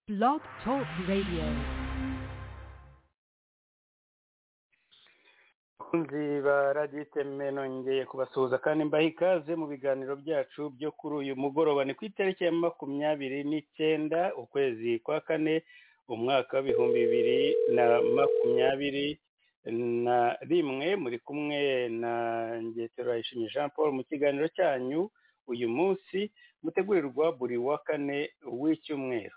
Blog Talk Radio. abakunzi ba radiyo iteme nongeye kubasuhuza kandi mbaha ikaze mu biganiro byacu byo kuri uyu mugoroba ni ku itariki ya makumyabiri n'icyenda ukwezi kwa kane umwaka w'ibihumbi bibiri na makumyabiri na rimwe muri kumwe na ngeterayishimye jean paul mu kiganiro cyanyu uyu munsi mutegurirwa buri wa kane w'icyumweru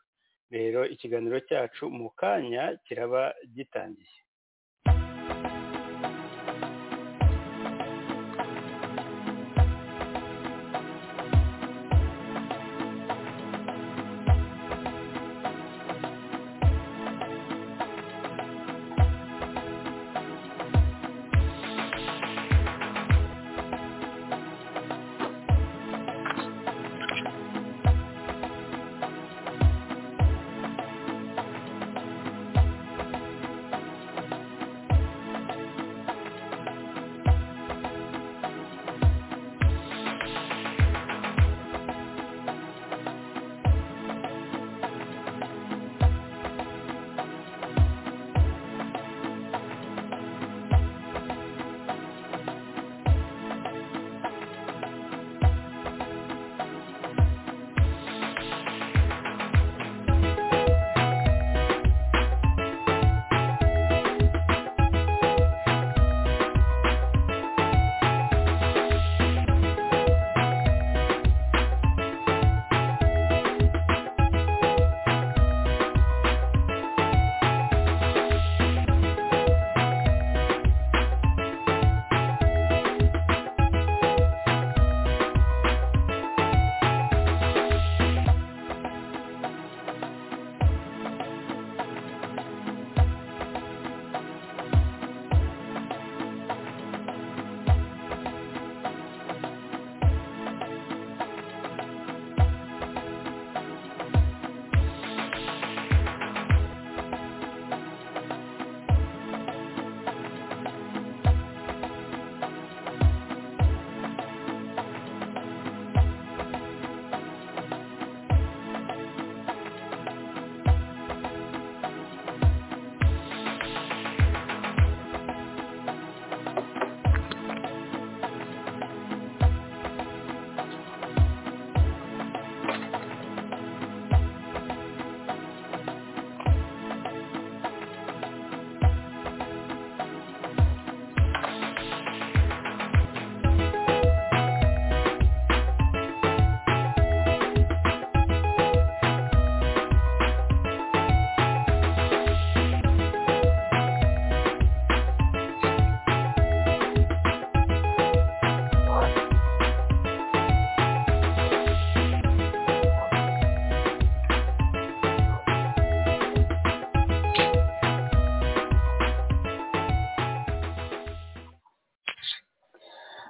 rero ikiganiro cyacu mu kanya kiraba gitangiye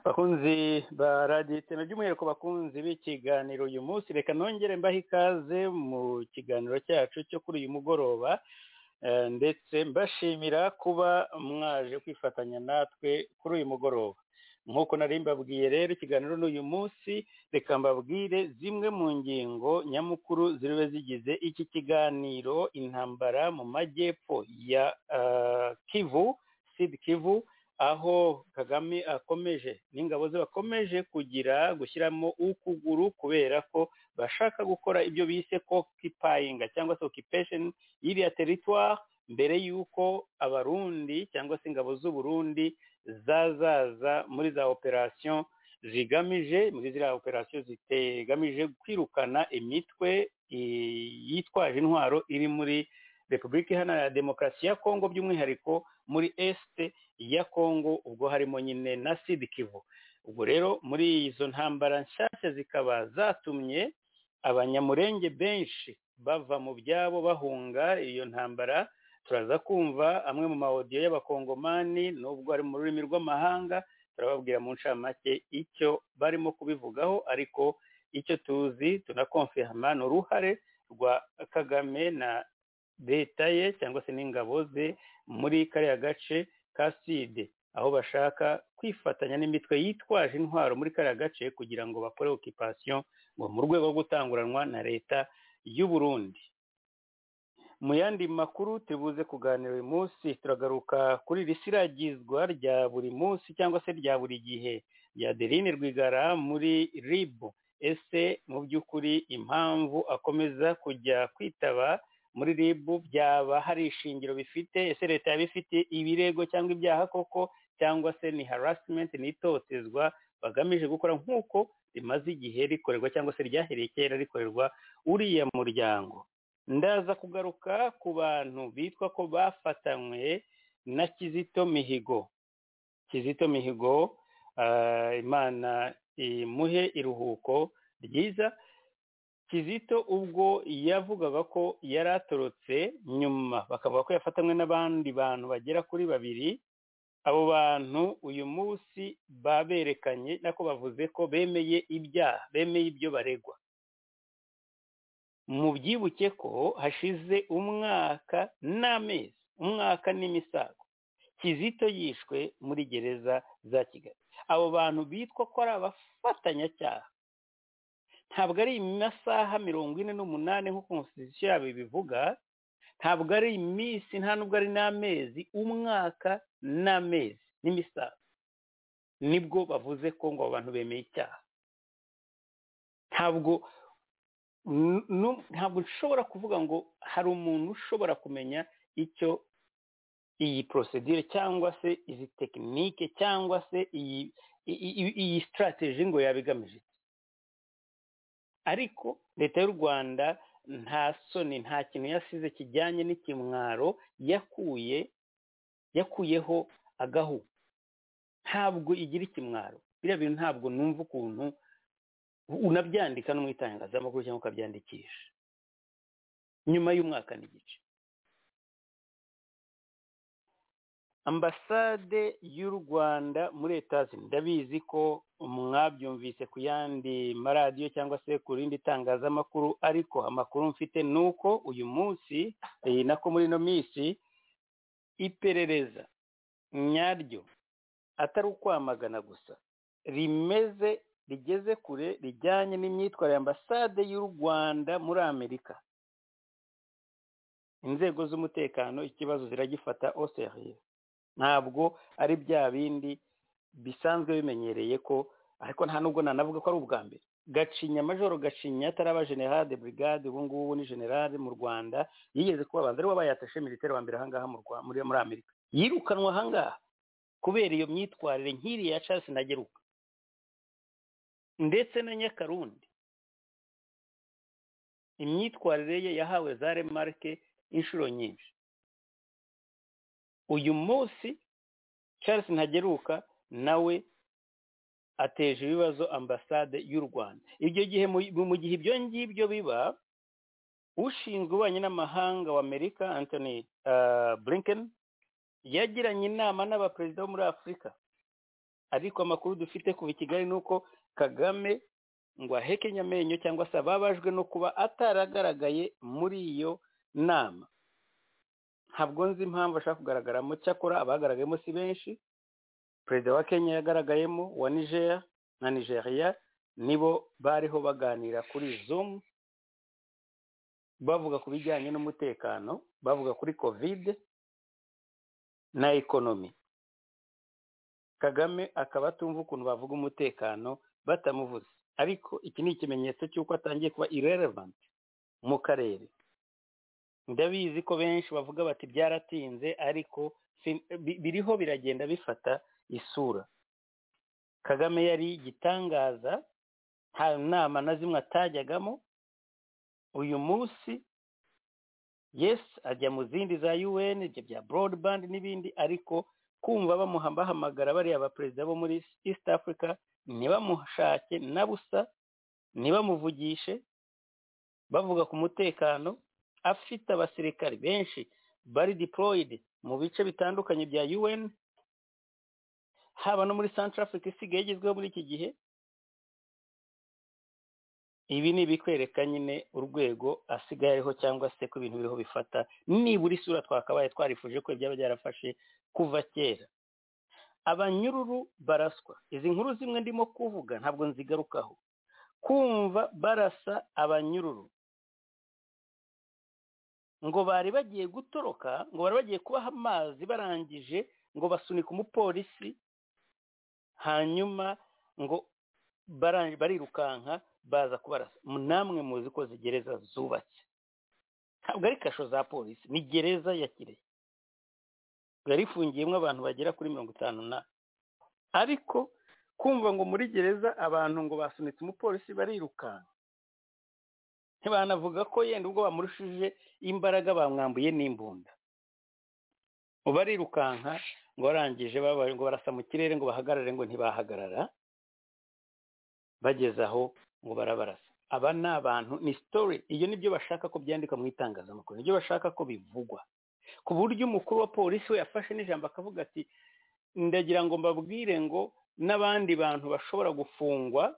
bakunzi ba radiyo iteme by'umwihariko bakunzi b'ikiganiro uyu munsi reka nongere mbahe ikaze mu kiganiro cyacu cyo kuri uyu mugoroba eh, ndetse mbashimira kuba mwaje kwifatanya natwe kuri uyu mugoroba nk'uko nari mbabwiye rero ikiganiro n'uyu munsi reka mbabwire zimwe mu ngingo nyamukuru ziribe zigize iki kiganiro intambara mu majyepfo ya ah, kivu sid kivu aho kagame akomeje n'ingabo ze bakomeje kugira gushyiramo ukuguru kubera ko bashaka gukora ibyo bise ko kipayinga cyangwa se okipesheni y'iriya teritwari mbere y'uko abarundi cyangwa se ingabo z'uburundi zazaza muri za operasiyo zigamije muri ziriya operasiyo zitegamije kwirukana imitwe yitwaje intwaro iri muri repubulika iharanira demokarasi ya kongo by'umwihariko muri esite ya kongo ubwo harimo nyine na sidi kivu ubwo rero muri izo ntambara nshyashya zikaba zatumye abanyamurenge benshi bava mu byabo bahunga iyo ntambara turaza kumva amwe mu mawodiyo y'abakongomani nubwo ari mu rurimi rw'amahanga turababwira mu ncamake icyo barimo kubivugaho ariko icyo tuzi tunakonfirama ni uruhare rwa kagame na leta ye cyangwa se n'ingabo ze muri kariya gace ka side aho bashaka kwifatanya n'imitwe yitwaje intwaro muri kariya gace kugira ngo bakore okipasiyo ngo mu rwego rwo gutanguranwa na leta y'u Burundi mu yandi makuru turibuze kuganira uyu munsi turagaruka kuri iri siragizwa rya buri munsi cyangwa se rya buri gihe rya derine rwigara muri ribu ese mu by'ukuri impamvu akomeza kujya kwitaba muri ribu byaba hari ishingiro bifite ese leta yaba ifite ibirego cyangwa ibyaha koko cyangwa se ni harasimenti ni itotezwa bagamije gukora nk'uko rimaze igihe rikorerwa cyangwa se ryahereye kera rikorerwa uriya muryango ndaza kugaruka ku bantu bitwa ko bafatanywe na kizito mihigo kizito mihigo imana imuhe iruhuko ryiza kizito ubwo yavugaga ko yari atorotse nyuma bakavuga ko yafatanywe n'abandi bantu bagera kuri babiri abo bantu uyu munsi baberekanye nako bavuze ko bemeye ibyaha bemeye ibyo baregwa mu byibuke ko hashize umwaka n'amezi umwaka n'imisago kizito yishwe muri gereza za kigali abo bantu bitwa ko ari abafatanyacyaha ntabwo ari amasaha mirongo ine n'umunani nk'uko umusizi yabo ibivuga ntabwo ari iminsi nta nubwo ari n'amezi umwaka n'amezi n'imisago nibwo bavuze ko ngo abo bantu bemeye icyaha ntabwo ntabwo nshobora kuvuga ngo hari umuntu ushobora kumenya icyo iyi porosedire cyangwa se izi tekinike cyangwa se iyi sitarateji ngo yabigamije ariko leta y'u rwanda nta soni nta kintu yasize kijyanye n'ikimwaro yakuye yakuyeho agahu ntabwo igira ikimwaro biriya bintu ntabwo numva ukuntu unabyandika no mu itangazamakuru cyangwa ukabyandikisha nyuma y'umwaka n'igice ambasade y'u rwanda muri etaje ndabizi ko mwabyumvise ku yandi maradiyo cyangwa se ku rindi tangazamakuru ariko amakuru mfite ni uko uyu munsi nako muri ino minsi iperereza nyaryo atari ukwamagana gusa rimeze rigeze kure rijyanye n'imyitwarire ambasade y'u rwanda muri amerika inzego z'umutekano ikibazo ziragifata oseriye ntabwo ari bya bindi bisanzwe bimenyereye ko ariko nta nubwo nanavuga ko ari ubwa mbere gacinya majoro gacinya atari aba generale brigade ubu ngubu ni generale mu rwanda yigeze kuba banza ari we yatashe militari wa mbere ahangaha muri amerika yirukanwa ahangaha kubera iyo myitwarire nk'iriya ya casi ntageruka ndetse na nyakarundi imyitwarire ye yahawe za remarike inshuro nyinshi uyu munsi Charles ntageruka nawe ateje ibibazo ambasade y'u rwanda ibyo gihe mu gihe ibyo ngibyo biba ushinzwe ububanyi n'amahanga wa amerika anthony blinken yagiranye inama n'abaperezida bo muri afurika ariko amakuru dufite kuva i kigali ni uko kagame ngo ahekenye amenyo cyangwa se ababajwe no kuba ataragaragaye muri iyo nama ntabwo nzi impamvu ashaka kugaragaramo cyakora abagaragayemo si benshi perezida wa kenya yagaragayemo wa nigeria na nigeria nibo bariho baganira kuri zumu bavuga ku bijyanye n'umutekano bavuga kuri kovide na ekonomi kagame akaba atumva ukuntu bavuga umutekano batamuvuze ariko iki ni ikimenyetso cy'uko atangiye kuba irrelevant mu karere ndabizi ko benshi bavuga bati byaratinze ariko biriho biragenda bifata isura kagame yari igitangaza nta nama na zimwe atajyagamo uyu munsi yesi ajya mu zindi za un ibyo bya broadband n'ibindi ariko kumva bamuhambahamagara bariya baperezida bo muri east africa ntibamushake na busa ntibamuvugishe bavuga ku mutekano afite abasirikari benshi bari deployed mu bice bitandukanye bya un haba no muri central africa isigaye igezweho muri iki gihe ibi ni ibikwereka nyine urwego asigaye ariho cyangwa se ko ibintu biriho bifata nibura isura twakabaye twarifuje ko byaba byarafashe kuva kera abanyururu baraswa izi nkuru zimwe ndimo kuvuga ntabwo nzigarukaho kumva barasa abanyururu ngo bari bagiye gutoroka ngo bari bagiye kubaha amazi barangije ngo basunika umupolisi hanyuma ngo bara- barirukanka baza kubarasa namwe muzi ko zigereza zubatse ntabwo ari kasho za polisi ni gereza ya kirehe yari ifungiyemo abantu bagera kuri mirongo itanu na ariko kumva ngo muri gereza abantu ngo basunitse umupolisi barirukanka ntibanavuga ko yenda ubwo bamurushije imbaraga bamwambuye n'imbunda ngo barirukanka ngo barangije babaye ngo barasa mu kirere ngo bahagarare ngo ntibahagarara bageze aho ngo barabarasa aba ni abantu ni sitori iyo nibyo bashaka ko byandika mu itangazamakuru nibyo bashaka ko bivugwa ku buryo umukuru wa polisi we yafashe n'ijambo akavuga ati ndagira ngo mbabwire ngo n'abandi bantu bashobora gufungwa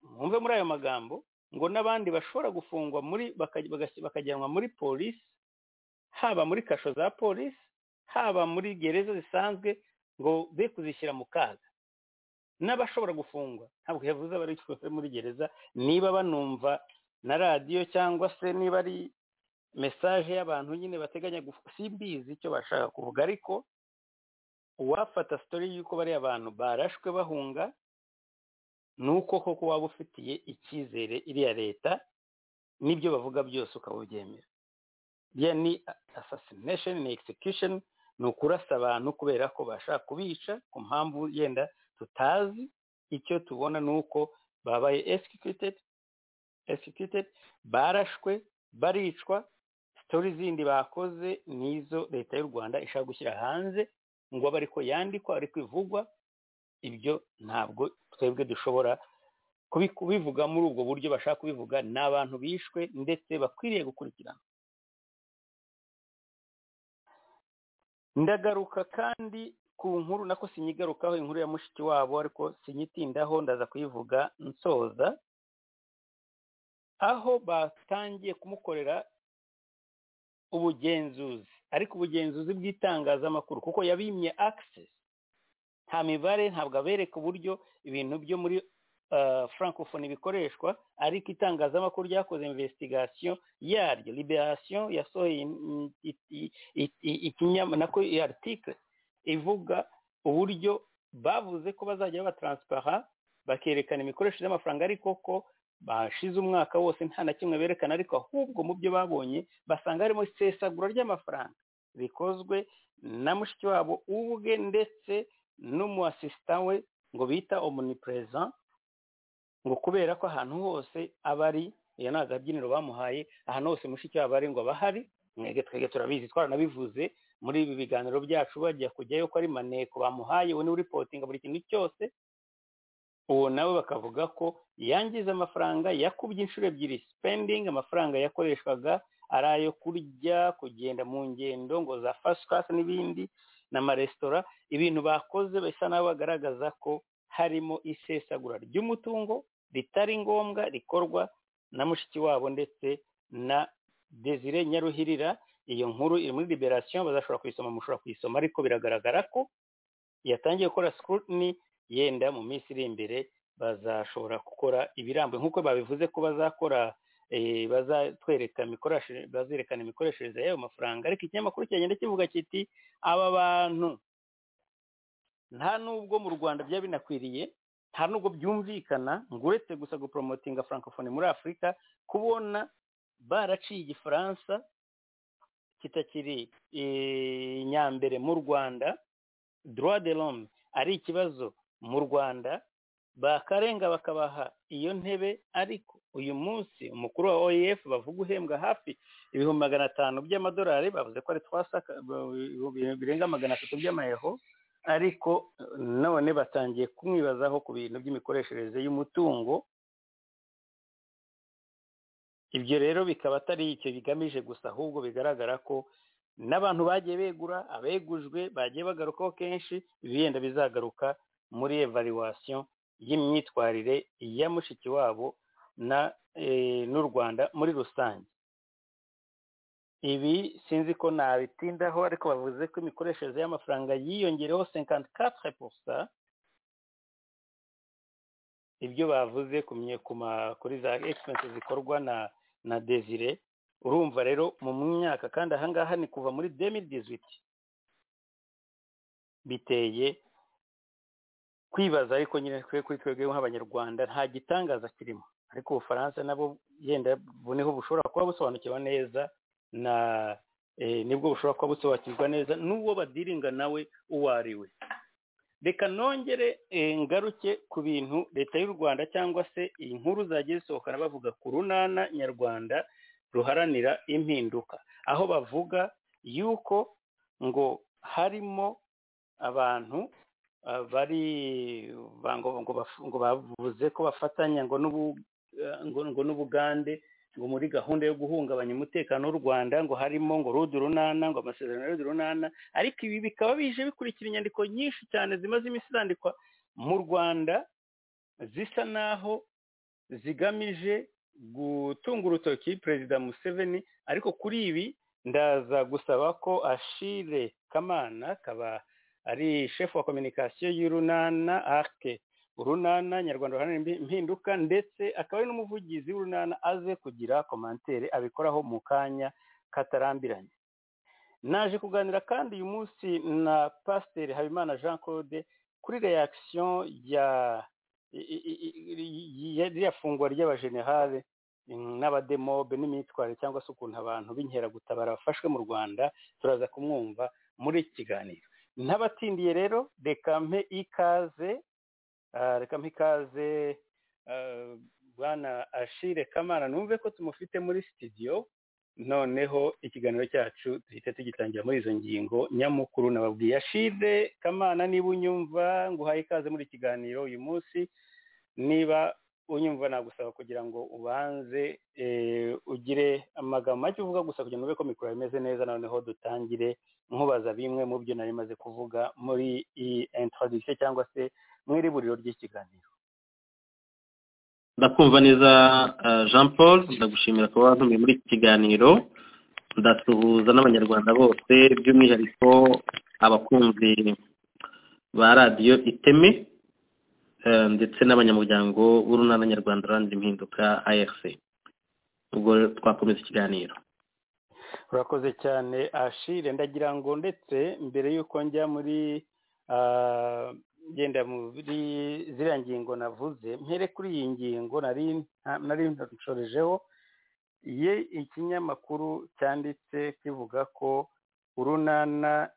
mwumve muri ayo magambo ngo n'abandi bashobora gufungwa muri baka- bagas- bakajyanwa muri polisi haba muri kasho za polisi haba muri gereza zisanzwe ngo be kuzishyira mu kaga n'abashobora gufungwa ntabwo yavuze abari muri gereza niba banumva na radiyo cyangwa se niba ari mesaje y'abantu nyine bateganya gufu- simbizi icyo bashaka kuvuga ariko uwafata sitori y'uko bari abantu barashwe bahunga ni uko koko waba ufitiye icyizere iriya leta n'ibyo bavuga byose ukaba ubyemera biriya ni assassination ni execution ni ukurasa abantu kubera ko bashaka kubica ku mpamvu yenda tutazi icyo tubona ni uko babaye executed executed barashwe baricwa sitori zindi bakoze nizo leta y'u rwanda ishaka gushyira hanze ngo abe ariko yandikwa ariko ivugwa ibyo ntabwo twebwe dushobora kubi- kubivuga muri ubwo buryo bashaka kubivuga ni abantu bishwe ndetse bakwiriye gukurikirana ndagaruka kandi ku nkuru nako sinyigarukaho inkuru ya mushiki wabo ariko sinyitindaho ndaza kuyivuga nsoza aho batangiye kumukorera ubugenzuzi ariko ubugenzuzi bw'itangazamakuru kuko yabimye access nta mibare ntabwo abereka uburyo ibintu byo muri uh, francophone bikoreshwa ariko itangazamakuru ryakoze investigation yaryo liberation yasohoye in- i- i- i- i- ikinyama nako iyi article ivuga uburyo bavuze ko bazajya baba transparent bakerekana imikoreshereze y'amafaranga ariko ko bashize umwaka wose nta na kimwe berekana ariko ahubwo mu byo babonye basanga harimo isesagura ry'amafaranga bikozwe na mushiki wabo ubwe ndetse n'umuasisita we ngo bita omnipresent ngo kubera ko ahantu hose aba ari iyo ni agabyiniro bamuhaye ahantu hose mushiki wabo ari ngo aba ahari mwebwe twebwe turabizi twaranabivuze muri ibi biganiro byacu bajya kujyayo ko ari maneko bamuhaye we niwe uripotinga buri kintu cyose uwo nawe bakavuga ko yangiza amafaranga yakubye inshuro ebyiri spending amafaranga yakoreshwaga ari ayo kurya kugenda mu ngendo ngo za first class n'ibindi n'amaresitora ibintu bakoze bisa n'aho bagaragaza ko harimo isesagura ry'umutungo ritari ngombwa rikorwa na mushiki wabo ndetse na desire nyaruhirira iyo nkuru iri muri liberation bazashobora kuyisoma mushobora kuyisoma ariko biragaragara ko yatangiye gukora scrutiny yenda mu minsi iri imbere bazashobora gukora ibirambuye nk'uko babivuze ko bazakora eh, bazatwereka imikoreshe- bazerekana imikoreshereze y'ayo mafaranga ariko ikinyamakuru cyagenda kivuga kiti aba bantu nta nubwo mu rwanda byaba binakwiriye nta nubwo byumvikana ngo uretse gusa guporomotinga francophone muri afurika kubona baraciye igifaransa kitakiri eh, nyambere mu rwanda droit de l'homme ari ikibazo mu rwanda bakarenga bakabaha iyo ntebe ariko uyu munsi umukuru wa oef bavuga uhembwa hafi ibihumbi magana atanu by'amadolari bavuze ko ari twasaka birenga magana atatu by'amayero ariko eh, none batangiye kumwibazaho ku bintu by'imikoreshereze y'umutungo ibyo rero bikaba atari icyo bigamije gusa ahubwo bigaragara ko n'abantu bagiye begura abegujwe bagiye bagarukaho kenshi ibihenda bizagaruka muri evaluation y'imyitwarire ya mushiki wabo na eh, n'u rwanda muri rusange ibi sinzi ko nabitindaho ariko bavuze ko imikoreshereze y'amafaranga yiyongereho 54 pourcent ibyo bavuze ku mye- ku ma- kuri za expense zikorwa na na desire urumva rero mu myaka kandi ahangaha ni kuva muri demidizwi biteye kwibaza ariko nyine twe kuri twebwe nk'abanyarwanda nta gitangaza kirimo ariko ubufaransa nabo yenda buniho bushobora kuba busobanukirwa neza na nibwo bushobora kuba busobanukirwa neza n'uwo badiringa nawe uwo ari we reka nongere ngaruke ku bintu leta y'u rwanda cyangwa se iyi nkuru zagiye zisohokana bavuga ku runana nyarwanda ruharanira impinduka aho bavuga yuko ngo harimo abantu bari ngo bavuze ko bafatanya ngo n'ubugande ngo muri gahunda yo guhungabanya umutekano w'u rwanda ngo harimo ngo rudu runana ngo amasezerano rudu runana ariko ibi bikaba bije bikurikira inyandiko nyinshi cyane zimaze iminsi zandikwa mu rwanda zisa naho zigamije gutunga urutoki perezida museveni ariko kuri ibi ndaza gusaba ko ashire kamana kaba ari shefu wa kominikasiyo y'urunana arike urunana nyarwanda ruharanira impinduka ndetse akaba ari n'umuvugizi w'urunana aze kugira komantere abikoraho mu kanya katarambiranye naje kuganira kandi uyu munsi na pasiteri habimana jean claude kuri reakisiyo ya fungwa ry'abajenerale n'abademobe n'imyitwarire cyangwa se ukuntu abantu b'inkeragutabara bafashwe mu rwanda turaza kumwumva muri iki kiganiro ntabatindiye rero reka mpe ikaze reka mpe ikaze bwana ashire kamana numve ko tumufite muri sitidiyo noneho ikiganiro cyacu duhita tugitangira muri izo ngingo nyamukuru nababwiye ashire kamana niba unyumva ngo uhaye ikaze muri ikiganiro uyu munsi niba unyumva nagusaba kugira ngo ubanze ugire amagambo make uvuga gusa kugira ngo ube ko mikoro imeze neza noneho dutangire nkubaza bimwe mu byo nari maze kuvuga muri iyi introduction cyangwa se mu iriburiro ry'ikiganiro ndakumva neza jean paul ndagushimira kuba wantumiye muri iki kiganiro tudasuhuza n'abanyarwanda bose by'umwihariko abakunzi ba radiyo iteme ndetse n'abanyamuryango b'urunana nyarwanda rurangira impinduka arc ubwo twakomeza ikiganiro urakoze cyane ashire ndagira ngo ndetse mbere y'uko njya muri genda muri ziriya ngingo navuze mpere kuri iyi ngingo nari nshorejeho ye ikinyamakuru cyanditse kivuga ko urunana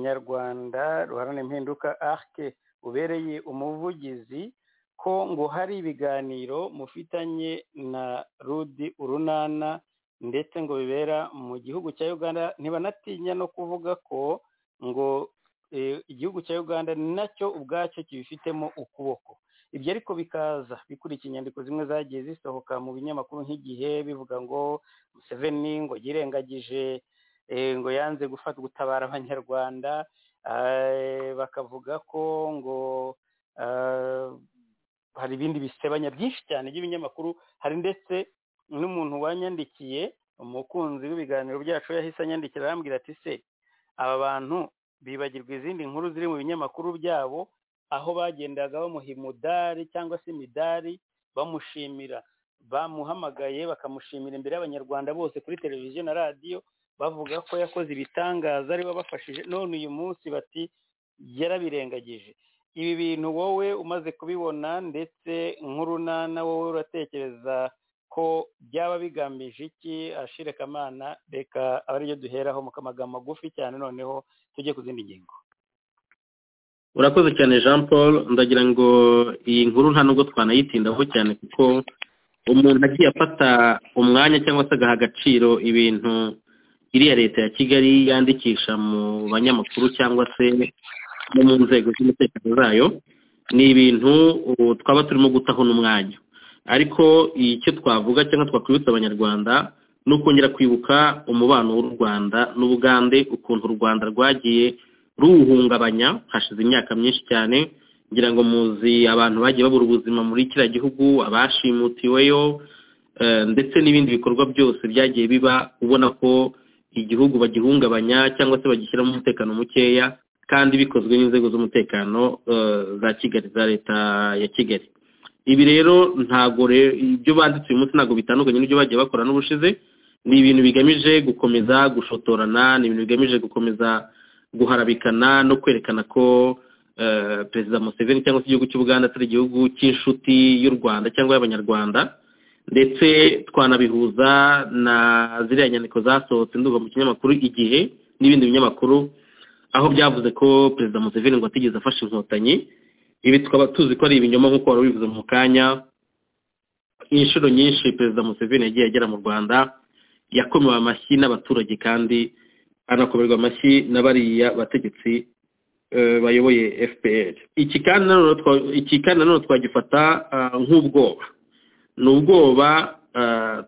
nyarwanda ruharana impinduka arike ubereye umuvugizi ko ngo hari ibiganiro mufitanye na rudi urunana ndetse ngo bibera mu gihugu cya uganda ntibanatinya no kuvuga ko ngo igihugu cya uganda nacyo ubwacyo kibifitemo ukuboko ibyo ariko bikaza bikurikira inyandiko zimwe zagiye zisohoka mu binyamakuru nk'igihe bivuga ngo museveni ngo yirengagije ngo yanze gufata gutabara abanyarwanda bakavuga ko ngo hari ibindi bisebanya byinshi cyane by'ibinyamakuru hari ndetse n'umuntu wanyandikiye umukunzi w'ibiganiro byacu yahise anyandikira arambwira ati se aba bantu bibagirwa izindi nkuru ziri mu binyamakuru byabo aho bagendaga bamuha imudari cyangwa se imidari bamushimira bamuhamagaye bakamushimira imbere y'abanyarwanda bose kuri televiziyo na radiyo bavuga ko yakoze ibitangaza ari bafashije none uyu munsi bati yarabirengagije ibi bintu wowe umaze kubibona ndetse nk'urunana wowe uratekereza ko byaba bigamije iki ashire kamana reka aba ariyo duheraho mu kamagambo magufi cyane noneho tujye ku zindi ngingo urakoze cyane jean paul ndagira ngo iyi nkuru nta nubwo twanayitindaho cyane kuko umuntu agiye afata umwanya cyangwa se agaha agaciro ibintu iriya leta ya kigali yandikisha mu banyamakuru cyangwa se no mu nzego z'umutekano zayo ni ibintu twaba turimo gutaho n'umwanya ariko icyo twavuga cyangwa twakwibutsa abanyarwanda ni ukongera kwibuka umubano w'u rwanda n'ubugande ukuntu u rwanda rwagiye ruwuhungabanya hashize imyaka myinshi cyane ngira ngo muzi abantu bagiye babura ubuzima muri kiriya gihugu abashimutiweyo ndetse n'ibindi bikorwa byose byagiye biba ubona ko igihugu bagihungabanya cyangwa se bagishyiramo umutekano mukeya kandi bikozwe n'inzego z'umutekano za kigali za leta ya kigali ibi rero ntabwo ibyo banditse uyu munsi ntabwo bitandukanye n'ibyo bagiye bakora n'ubushize ni ibintu bigamije gukomeza gushotorana ni ibintu bigamije gukomeza guharabikana no kwerekana ko perezida museveni cyangwa se igihugu cy'ubuganda atari igihugu cy'inshuti y'u rwanda cyangwa y'abanyarwanda ndetse twanabihuza na ziriya nyandiko zasohotse ndumva mu kinyamakuru igihe n'ibindi binyamakuru aho byavuze ko perezida museveni ngo atigeze afashe inkotanyi ibi tukaba tuzi ko ari ibinyoma nk'uko wari ubivuze mu kanya inshuro nyinshi perezida museveni yagiye agera mu rwanda yakomewe amashyi n'abaturage kandi anakomerwa amashyi na bariya bategetsi bayoboye fpr iki kandi nanone twagifata nk'ubwoba ni ubwoba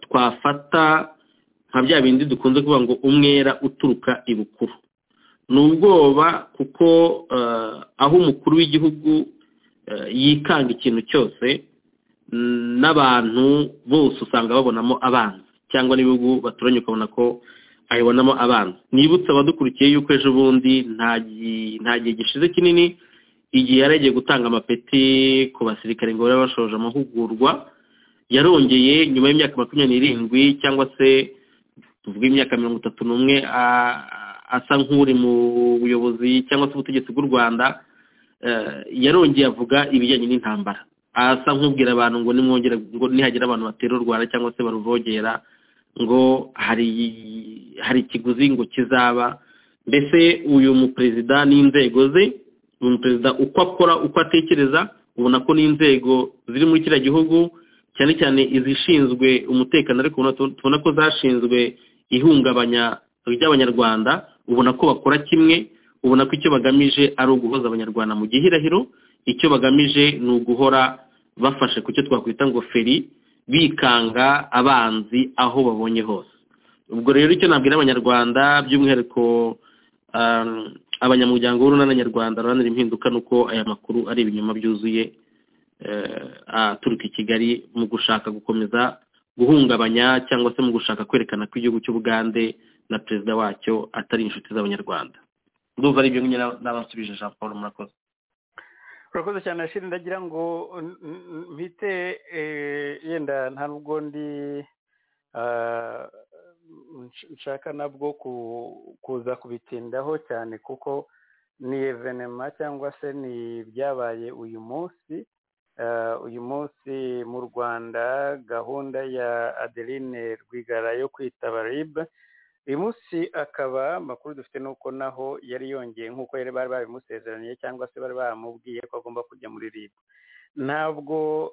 twafata nka bya bindi dukunze kuvuga ngo umwera uturuka ibukuru ni ubwoba kuko aho umukuru w'igihugu yikanga ikintu cyose n'abantu bose usanga babonamo abanzi cyangwa n'ibihugu baturanye ukabona ko ayibonamo abanzi nibutse abadukurikiye yuko ejo bundi nta gihe gishize kinini igihe yari agiye gutanga amapeti ku basirikare ngo babe bashoje amahugurwa yarongeye nyuma y'imyaka makumyabiri n'irindwi cyangwa se tuvuga imyaka mirongo itatu n'umwe asa nk'uri mu buyobozi cyangwa se ubutegetsi bw'u rwanda yarongeye avuga ibijyanye n'intambara asa nk'ubwira abantu ngo nimwongere ngo nihagira abantu batera u rwanda cyangwa se baruvogera ngo hari hari ikiguzi ngo kizaba mbese uyu muperezida n'inzego ze uyu muperezida uko akora uko atekereza ubona ko n'inzego ziri muri kiriya gihugu cyane cyane izishinzwe umutekano ariko tubona ko zashinzwe ihungabanya ry'abanyarwanda ubona ko bakora kimwe ubona ko icyo bagamije ari uguhoza abanyarwanda mu gihirahiro icyo bagamije ni uguhora bafashe ku cyo twakwita ngo feri bikanga abanzi aho babonye hose ubwo rero icyo nabwira abanyarwanda by'umwihariko abanyamuryango w'urunana nyarwanda ruranira impinduka ni uko aya makuru ari ibinyoma byuzuye aturuka i kigali mu gushaka gukomeza guhungabanya cyangwa se mu gushaka kwerekana ko igihugu cy'ubugande na perezida wacyo atari inshuti z'abanyarwanda ndumva ari ibyo nyine n'abasubije jean paul murakoze urakoze cyane ashira ndagira ngo mpite yenda nta nubwo ndi nshaka nabwo kuza kubitindaho cyane kuko ni evenema cyangwa se ni ibyabaye uyu munsi uyu munsi mu rwanda gahunda ya adeline rwigara yo kwita baribe uyu munsi akaba amakuru dufite nuko naho yari yongeye nk'uko yari bari babimusezeraniye cyangwa se bari bamubwiye ko agomba kujya muri ribu ntabwo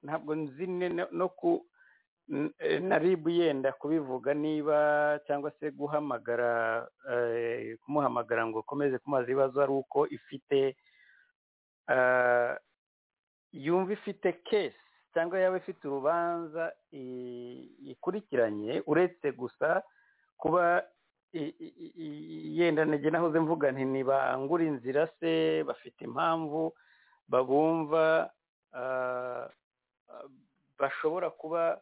ntabwo nzi no ku na ribu yenda kubivuga niba cyangwa se guhamagara kumuhamagara ngo ukomeze kumubaza ibibazo ari uko ifite yumva ifite kesi cyangwa yaba ifite urubanza ikurikiranye uretse gusa kuba yenda nege nahoze mvuga nti ntibangure inzira se bafite impamvu babumva bashobora kuba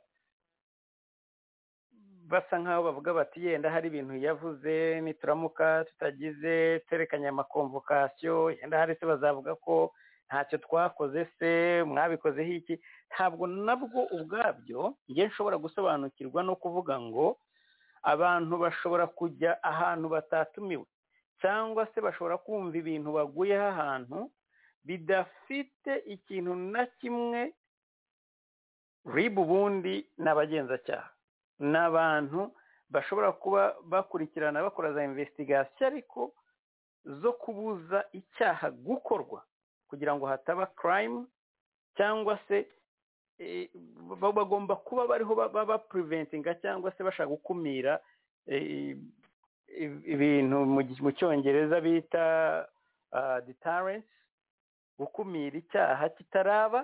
basa nk'aho bavuga bati yenda hari ibintu yavuze nituramuka tutagize twerekanye amakomvokasiyo yenda hari se bazavuga ko ntacyo twakoze se mwabikozeho iki ntabwo nabwo ubwabyo njye nshobora gusobanukirwa no kuvuga ngo abantu bashobora kujya ahantu batatumiwe cyangwa se bashobora kumva ibintu baguyeho ahantu bidafite ikintu na kimwe ribu ubundi ni abagenzacyaha ni abantu bashobora kuba bakurikirana bakora za investigation ariko zo kubuza icyaha gukorwa kugira ngo hataba crime cyangwa se bagomba kuba bariho baba puriventinga cyangwa se bashaka gukumira ibintu mu cyongereza bita deterrence gukumira icyaha kitaraba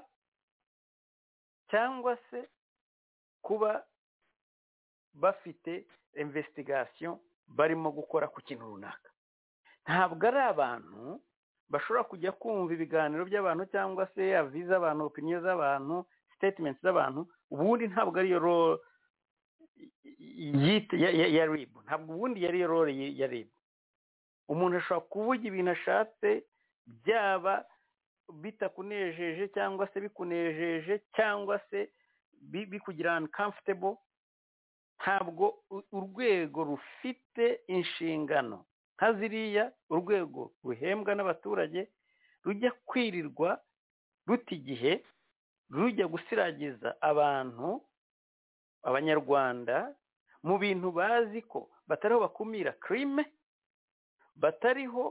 cyangwa se kuba bafite investigation barimo gukora ku kintu runaka ntabwo ari abantu bashobora kujya kumva ibiganiro by'abantu cyangwa se avi z'abantu opiniyo z'abantu sitetimenti z'abantu ubundi ntabwo ariyo role ya ribu ntabwo ubundi yari iyo role ya ribu umuntu ashobora kuvuga ibintu ashatse byaba bitakunejeje cyangwa se bikunejeje cyangwa se bikugira ahantu kamfutebo ntabwo u- urwego rufite inshingano nka ziriya urwego ruhembwa n'abaturage rujya kwirirwa ruta igihe rujya gusiragiza abantu abanyarwanda mu bintu bazi ko batariho bakumira kirime batariho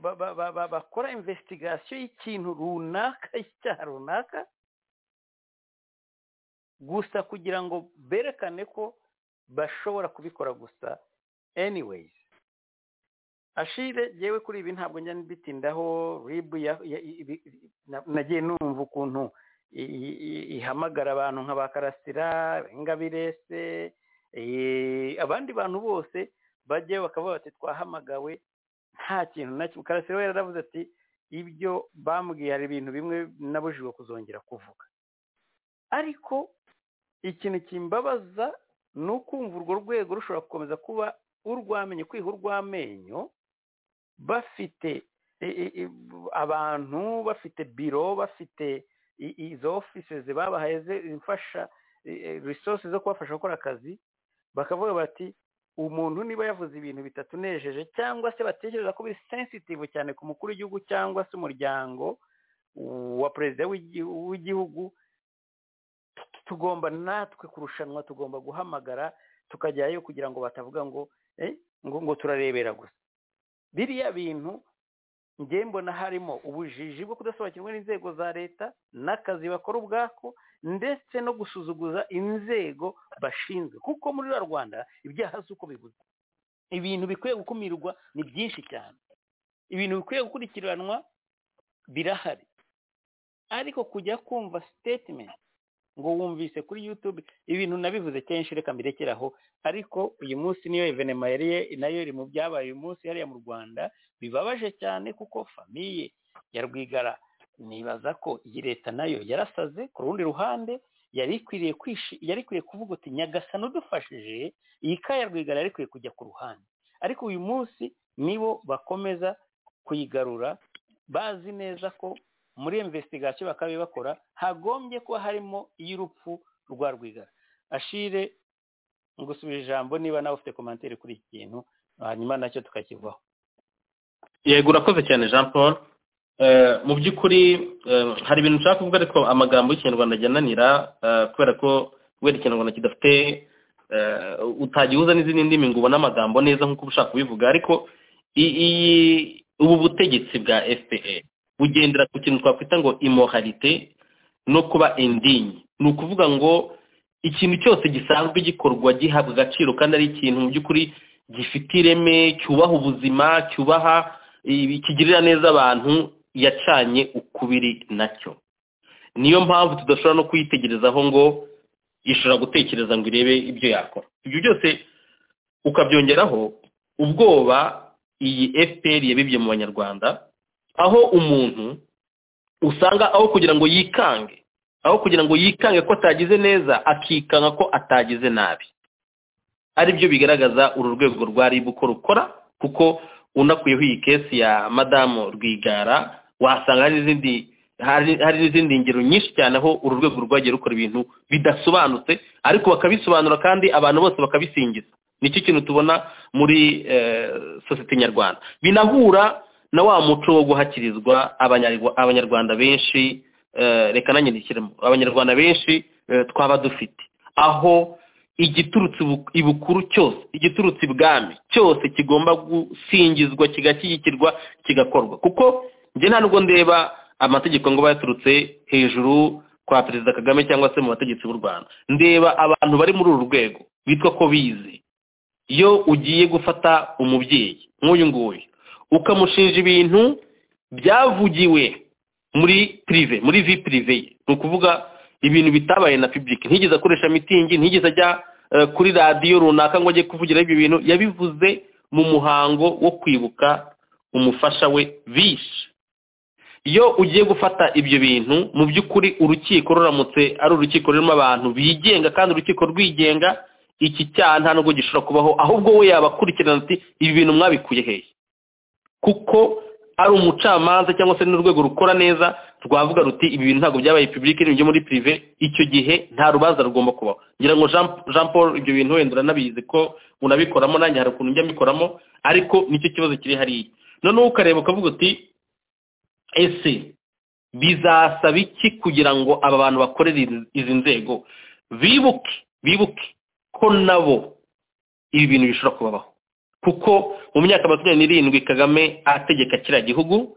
ba- ba- ba- ba- bakora imvesitigasiyo y'ikintu runaka y'icyaha runaka gusa kugira ngo berekane ko bashobora kubikora gusa anyways ashire yewe kuri ibi ntabwo njya mbitindaho ribu ya- ya- ibi- na- nagiye numva ukuntu i- i- i- ihamagara abantu nka ba karasira ingabirese eh, abandi bantu bose bajyayo bakavuga bati twahamagawe nta kintu na kimwe karasira we yaravuze ati ibyo bambwiye hari ibintu bimwe nabujijwe kuzongera kuvuga ariko ikintu kimbabaza ni ukumva urwo rwego rushobora gukomeza kuba urwamenyo kwiha urw'amenyo bafite i- i- i- abantu bafite biro bafite i- izo offices babahaye zifasha resources zo kubafasha gukora akazi bakavuga bati umuntu niba yavuze ibintu bitatunejeje cyangwa se batekereza ko biri sensitive cyane ku mukuru w'igihugu cyangwa se umuryango wa perezida w'igi- w'igihugu tugomba natwe kurushanwa tugomba guhamagara tukajyayo kugira ngo batavuga ngo eh, ngo ngo turarebera gusa biriya bintu njye mbona harimo ubujiji bwo kudasobanukirwa n'inzego za leta n'akazi bakora ubwako ndetse no gusuzuguza inzego bashinzwe kuko muri ruriya rwanda ibyaha si uko bibuze ibintu bikwiye gukumirwa ni byinshi cyane ibintu bikwiye gukurikiranwa birahari ariko kujya kumva statement ngo wumvise kuri yutube ibintu nabivuze kenshi reka mbirekeraho ariko uyu munsi niyo evenema yari ye- nayo iri mu byabaye uyu munsi hariya mu rwanda bibabaje cyane kuko famiye ya rwigara nibaza ko iyi leta nayo yarasaze ku rundi ruhande yari ikwiriye kwishi- yari ikwiye kuvuga uti nyagasana udufashije iyi ka ya rwigara yari ikwiye kujya ku ruhande ariko uyu munsi nibo bakomeza kuyigarura bazi neza ko muri investigation bakaba bakora hagombye kuba harimo iy'urupfu rwa rwigara ashire ngusubije ijambo niba nawe ufite komantere kuri iki kintu hanyuma nacyo tukakivaho yego urakoze cyane jean paul Eh, mu by'ukuri eh, hari ibintu nshaka kuvuga ariko amagambo y'ikinyarwanda ajyananira eh, kubera ko wenda ikinyarwanda kidafite eh, utagihuza n'izindi ndimi ngo ubone amagambo neza nk'uko uba ushaka kubivuga ariko i- iyi ubu butegetsi bwa fpr bugendera ku kintu twakwita ngo imoralite no kuba endinye ni ukuvuga ngo ikintu cyose gisanzwe gikorwa gihabwa agaciro kandi ari ikintu mu by'ukuri gifite ireme cyubaha ubuzima cyubaha ibi- kigirira neza abantu yacanye ukubiri nacyo niyo mpamvu tudashobora no kuyitegerezaho ngo ishobora gutekereza ngo irebe ibyo yakora ibyo byose ukabyongeraho ubwoba iyi fpr yabibye mu banyarwanda aho umuntu usanga aho kugira ngo yikange aho kugira ngo yikange ko atagize neza akikanga ko atagize nabi ari byo bigaragaza uru rwego rwa ribu ko rukora kuko unakuyeho iyi kesi ya madamu rwigara wasanga hari n'izindi hari hari n'izindi ngero nyinshi cyane aho uru rwego rwagiye rukora ibintu bidasobanutse ariko bakabisobanura kandi abantu bose bakabisingiza nicyo kintu tubona muri eh, sosiyete nyarwanda binahura na wa muco wo guhakirizwa abanyarwa- abanyarwanda benshi eh, reka nanyandikiremo abanyarwanda benshi eh, twaba dufite aho igiturutse ibu- ibukuru cyose igiturutse ibwami cyose kigomba gusingizwa kigashyigikirwa kigakorwa kuko njye nta nubwo ndeba amategeko ngo aba yaturutse hejuru kwa perezida kagame cyangwa se mu bategetsi b'u rwanda ndeba abantu bari muri uru rwego bitwa ko bize iyo ugiye gufata umubyeyi nk'uyu nguyu ukamushinja ibintu byavugiwe muri pirive muri vi pirive ye ni ukuvuga ibintu bitabaye na public ntigeze akoresha mitingi ntigeze ajya eh, kuri radiyo runaka ngo ajye kuvugira ibyo bintu yabivuze mu muhango wo kwibuka umufasha we bishe iyo ugiye gufata ibyo bintu mu by'ukuri urukiko ruramutse ari urukiko rurimo abantu bigenga kandi urukiko rwigenga iki cyaha nta nubwo gishobora kubaho ahubwo we yabakurikirana ati ibi bintu mwabikuye hehe kuko ari umucamanza cyangwa se n'urwego rukora neza rwavuga ruti ibi bintu ntabwo byabaye public ni ibyo muri prive icyo gihe nta rubanza rugomba kubaho ngira ngo Jean Jean Paul ibyo bintu wenda uranabizi ko unabikoramo nanjye hari ukuntu njya mbikoramo ariko nicyo kibazo kiri hariya noneho ukareba ukavuga uti ese bizasaba iki kugira ngo aba bantu bakorere izi nzego bibuke bibuke ko nabo ibi bintu bishobora kubabaho kuko mu myaka makumyabiri n'irindwi kagame ategeka kiriya gihugu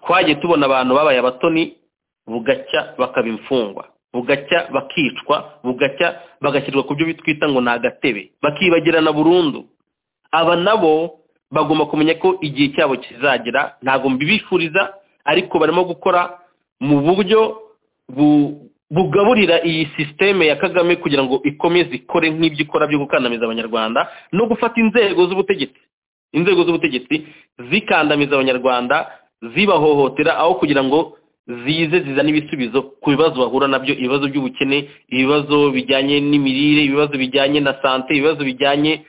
twagiye tubona abantu babaye abatoni bugacya bakaba imfungwa bugacya bakicwa bugacya bagashyirwa ku byo bitwita ngo ni agatebe bakibagirana burundu aba nabo bagomba kumenya ko igihe cyabo kizagera ntabwo mbibifuriza ariko barimo gukora mu buryo bugaburira iyi sisiteme ya kagame kugira ngo ikomeze ikore nk'ibyo ikora byo gukandamiza abanyarwanda no gufata inzego z'ubutegetsi inzego z'ubutegetsi zikandamiza abanyarwanda zibahohotera aho kugira ngo zize zizane ibisubizo ku bibazo bahura nabyo ibibazo by'ubukene ibibazo bijyanye n'imirire ibibazo bijyanye na sante ibibazo bijyanye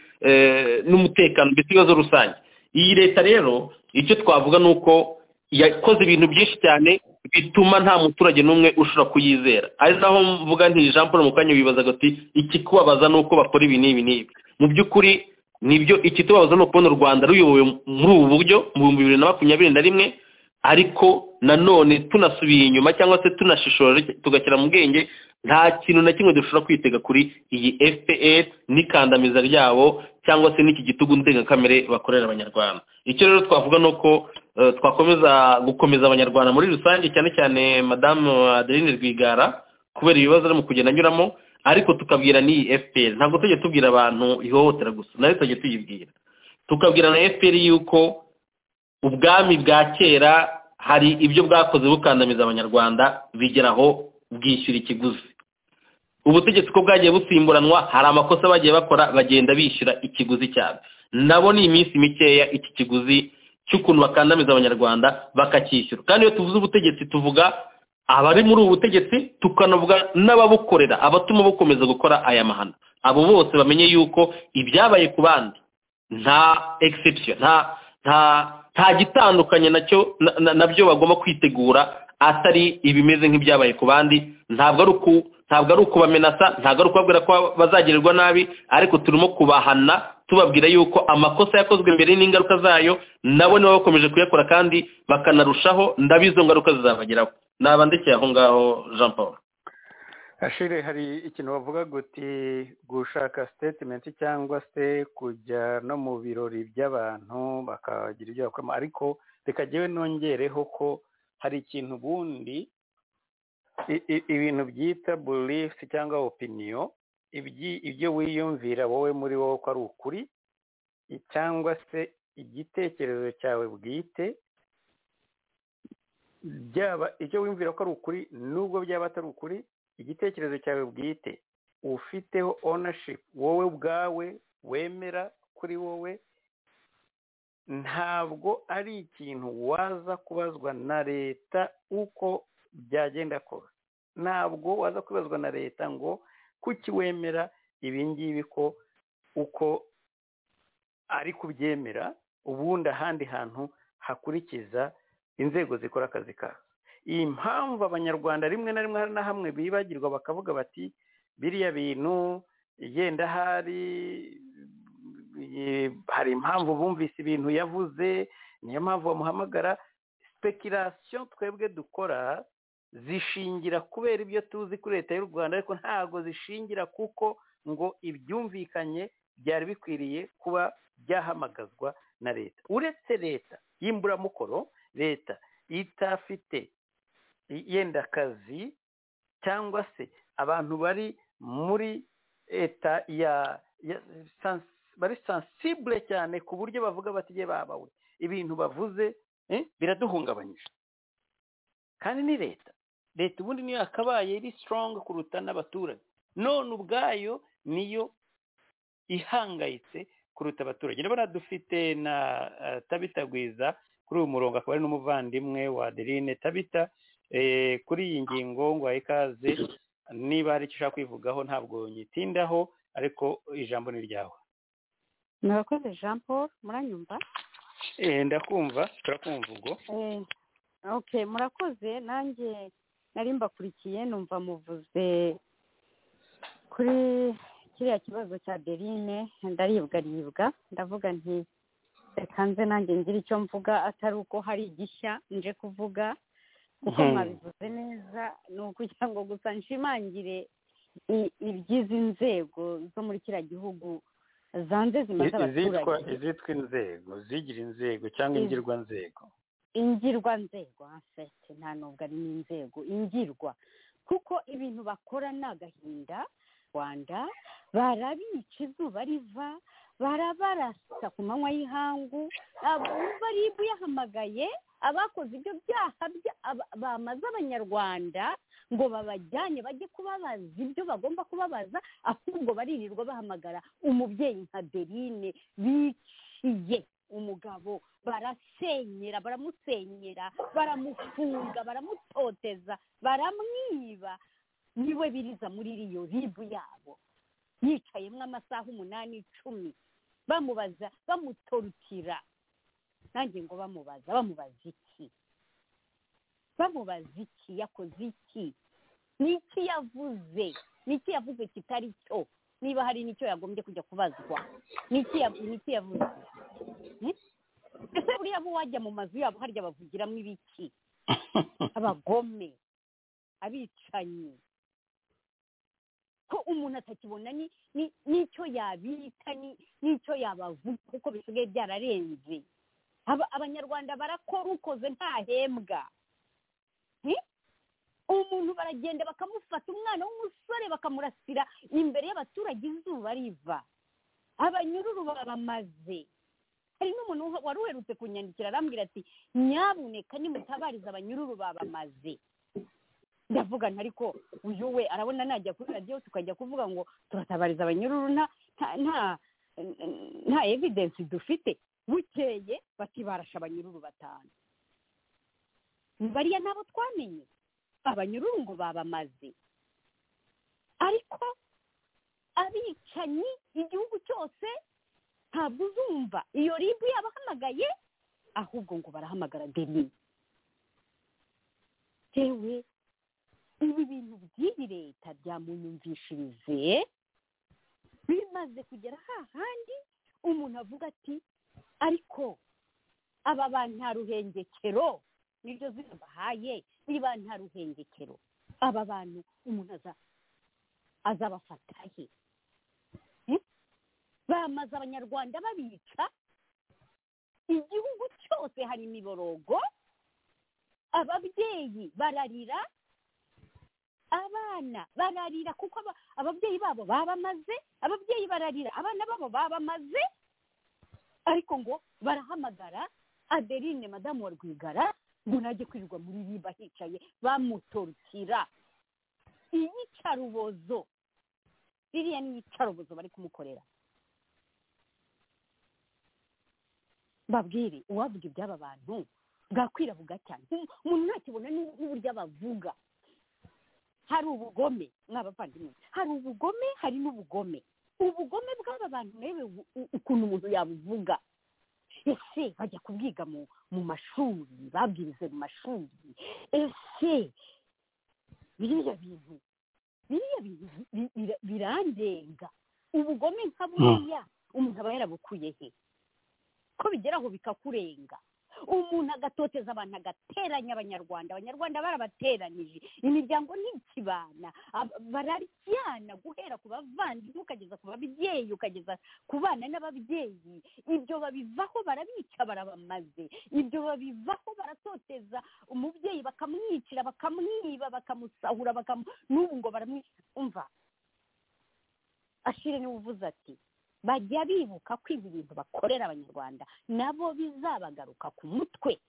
n'umutekano ndetse ibibazo rusange iyi leta rero icyo twavuga ni uko yakoze ibintu byinshi cyane bituma nta muturage n'umwe ushobora kuyizera ari naho mvuga nti jean paul mukanya wibazaga ati ikikubabaza ni uko bakora ibi n'ibi n'ibi mu by'ukuri nibyo ikitubabaza ni ukubona u rwanda ruyobowe muri ubu buryo mu bihumbi bibiri na makumyabiri na rimwe ariko nanone tunasubiye inyuma cyangwa se tunashishora tugashyira mu bwenge nta kintu na kimwe dushobora kwitega kuri iyi fpr n'ikandamiza ryabo cyangwa se n'iki gitugu ndengakamere bakorera abanyarwanda icyo rero twavuga ni uko twakomeza gukomeza abanyarwanda muri rusange cyane cyane madamu adeline rwigara kubera ibibazo arimo kugenda anyuramo ariko tukabwira n'iyi fpr ntabwo tujya tubwira abantu ihohotera gusa nayo tujya tuyibwira tukabwira na fpr yuko ubwami bwa kera hari ibyo bwakoze bukandamiza abanyarwanda bigeraho bwishyura ikiguzi ubutegetsi ko bwagiye busimburanwa hari amakosa bagiye bakora bagenda bishyura ikiguzi cyabo nabo ni iminsi mikeya iki kiguzi cy'ukuntu bakandamiza abanyarwanda bakacyishyura kandi iyo tuvuze ubutegetsi tuvuga abari muri ubu butegetsi tukanavuga n'ababukorera abatuma bukomeza gukora aya mahano abo bose bamenye yuko ibyabaye ku bandi nta egisepsiyo nta nta nta gitandukanye nacyo nabyo bagomba kwitegura atari ibimeze nk'ibyabaye ku bandi ntabwo ari uku ntabwo ari ukubamenasa ntabwo ari ukubabwira ko bazagirirwa nabi ariko turimo kubahana tubabwira yuko amakosa yakozwe mbere n'ingaruka zayo nabo niba bakomeje kuyakora kandi bakanarushaho ndabizo ngaruka zizabageraho naba ndekeye aho ngaho jean paul ashire hari ikintu bavuga guti gushaka sitetimenti cyangwa se kujya no mu birori by'abantu bakagira ibyo bakoramo ariko reka jyewe nongereho ko hari ikintu ubundi ibintu byita burifu cyangwa opiniyo ibyo wiyumvira wowe muri wowe ko ari ukuri cyangwa se igitekerezo cyawe bwite byaba icyo wiyumvira ko ari ukuri nubwo byaba atari ukuri igitekerezo cyawe bwite ufiteho onashipu wowe ubwawe wemera kuri wowe ntabwo ari ikintu waza kubazwa na leta uko byagenda kose ntabwo waza kubazwa na leta ngo kuki wemera ibi ngibi ko uko ari kubyemera ubundi ahandi hantu hakurikiza inzego zikora akazi kazo iyi mpamvu abanyarwanda rimwe na rimwe hari na hamwe bibagirwa bakavuga bati biriya bintu yenda hari hari impamvu bumvise ibintu yavuze niyo mpamvu bamuhamagara sipekirasiyo twebwe dukora zishingira kubera ibyo tuzi kuri leta y'u rwanda ariko ntabwo zishingira kuko ngo ibyumvikanye byari bikwiriye kuba byahamagazwa na leta uretse leta y'imburamukoro leta itafite yenda akazi cyangwa se abantu bari muri leta ya bari sansibure cyane ku buryo bavuga batige babawe ibintu bavuze biraduhungabanyije kandi ni leta leta ubundi niyo yakabaye iri sitorongo kuruta n'abaturage none ubwayo niyo ihangayitse kuruta abaturage urabona dufite na tabitagwiza kuri uyu murongo akaba ari n'umuvandimwe wa adeline tabita kuri iyi ngingo ngo ikaze niba hari icyo ushaka kwivugaho ntabwo nyitindaho ariko ijambo ni ryawe murakoze jean paul muranyumva ndakumva turakumva ubwo okay murakoze nanjye nari mbakurikiye numva muvuze kuri kiriya kibazo cya derine ndaribwaribwa ndavuga nti reka nze nanjye ngira icyo mvuga atari uko hari igishya nje kuvuga kuko Mhm. mwabivuze neza ni ukugira ngo gusa nshimangire i- iby'izi nzego zo muri kiriya gihugu zanze zimaze izitwa abaturage izitwa inzego zigira inzego cyangwa Iz- ingirwa nzego ingirwa nzego afete nta nubwo ari n'inzego ingirwa kuko ibintu bakora ni agahinda rwanda barabica izuba riva barabarasa ku manywa y'ihangu abumva ribu yahamagaye abakoze ibyo byaha bya- aba- bamaze abanyarwanda ngo babajyane bajye kubabaza ibyo bagomba kubabaza ahubwo baririrwa bahamagara umubyeyi nka berine biciye umugabo barasenyera baramusenyera baramufunga baramutoteza baramwiba niwe biriza muri iriyo ribu yabo yicayemo amasaha umunani icumi bamubaza bamutorutira nanjye ngo bamubaza bamubaza iki bamubaza iki yakoze iki ni iki yavuze ni iki yavuze kitari cyo niba hari n'icyo yagombye kujya kubazwa ni iki yavu- ni iki yavuze Hmm? ese buriya bo wajya mu mazu yabo harya bavugiramo ibiki abagome abicanyi ko umuntu atakibona ni ni- n'icyo yabita ni- n'icyo yabavuga kuko bisigaye byararenze Aba- abanyarwanda barakora ukoze ntahembwa Ni? umuntu baragenda bakamufata umwana w'umusore bakamurasira imbere y'abaturage izuba riva abanyururu babamaze hari n'umuntu wa- wari uherutse kunyandikira arambwira ati nyabuneka nimutabariza abanyururu babamaze ndavuga nti ariko uyu we arabona najya kuri radiyo tukajya kuvuga ngo turatabariza abanyururu nta nta nta nta evidensi dufite bukeye bati barashe abanyururu batanu bariya nabo twamenye abanyururu ngo babamaze ariko abicanyi igihugu cyose ntabwo uzumva iyo ribu yabahamagaye ahubwo ngo barahamagara deni yewe ibi bintu by'iyi leta byamunyumvishirize bimaze kugera hahandi umuntu avuga ati ariko aba bantu nta ruhengekero niryo zina bahaye niba nta ruhengekero aba bantu umuntu aza- azabafata he bamaze abanyarwanda babica igihugu cyose hari imiborogo ababyeyi bararira abana bararira kuko aba- ababyeyi babo babamaze ababyeyi bararira abana babo babamaze ariko ngo barahamagara adeline madamu wa rwigara ngo najye kwirirwa muri riba hicaye bamutorukira iyicarubozo ririya ni iyicarubozo bari kumukorera babwire uwavuga iby'aba bantu bwakwira bugacya Nti- umuntu ntakibona n'u- n'uburyo abavuga hari ubugome mw'abavandimwe hari ubugome hari n'ubugome ubugome bw'aba bantu nawe u- u- ukuntu umuntu yabuvuga ese bajya kubwiga mu mu mashuri babwirize mu mashuri ese biriya bintu biriya bintu bi- bira- birandenga ubugome nka buriya umuntu aba yarabukuye he ko bigeraho bikakurenga umuntu agatoteza abantu agateranya abanyarwanda abanyarwanda barabateranije imiryango ntikibana ab- bararyana guhera ku bavandimwe ukageza ku babyeyi ukageza ku bana n'ababyeyi ibyo babivaho barabica barabamaze ibyo babivaho baratoteza umubyeyi bakamwicira bakamwiba bakamusahura bakamu n'ubu ngo baramwica umva ashire niwe uvuze ati bajya bibuka ko ibi bintu bakorera abanyarwanda nabo bizabagaruka ku mutwe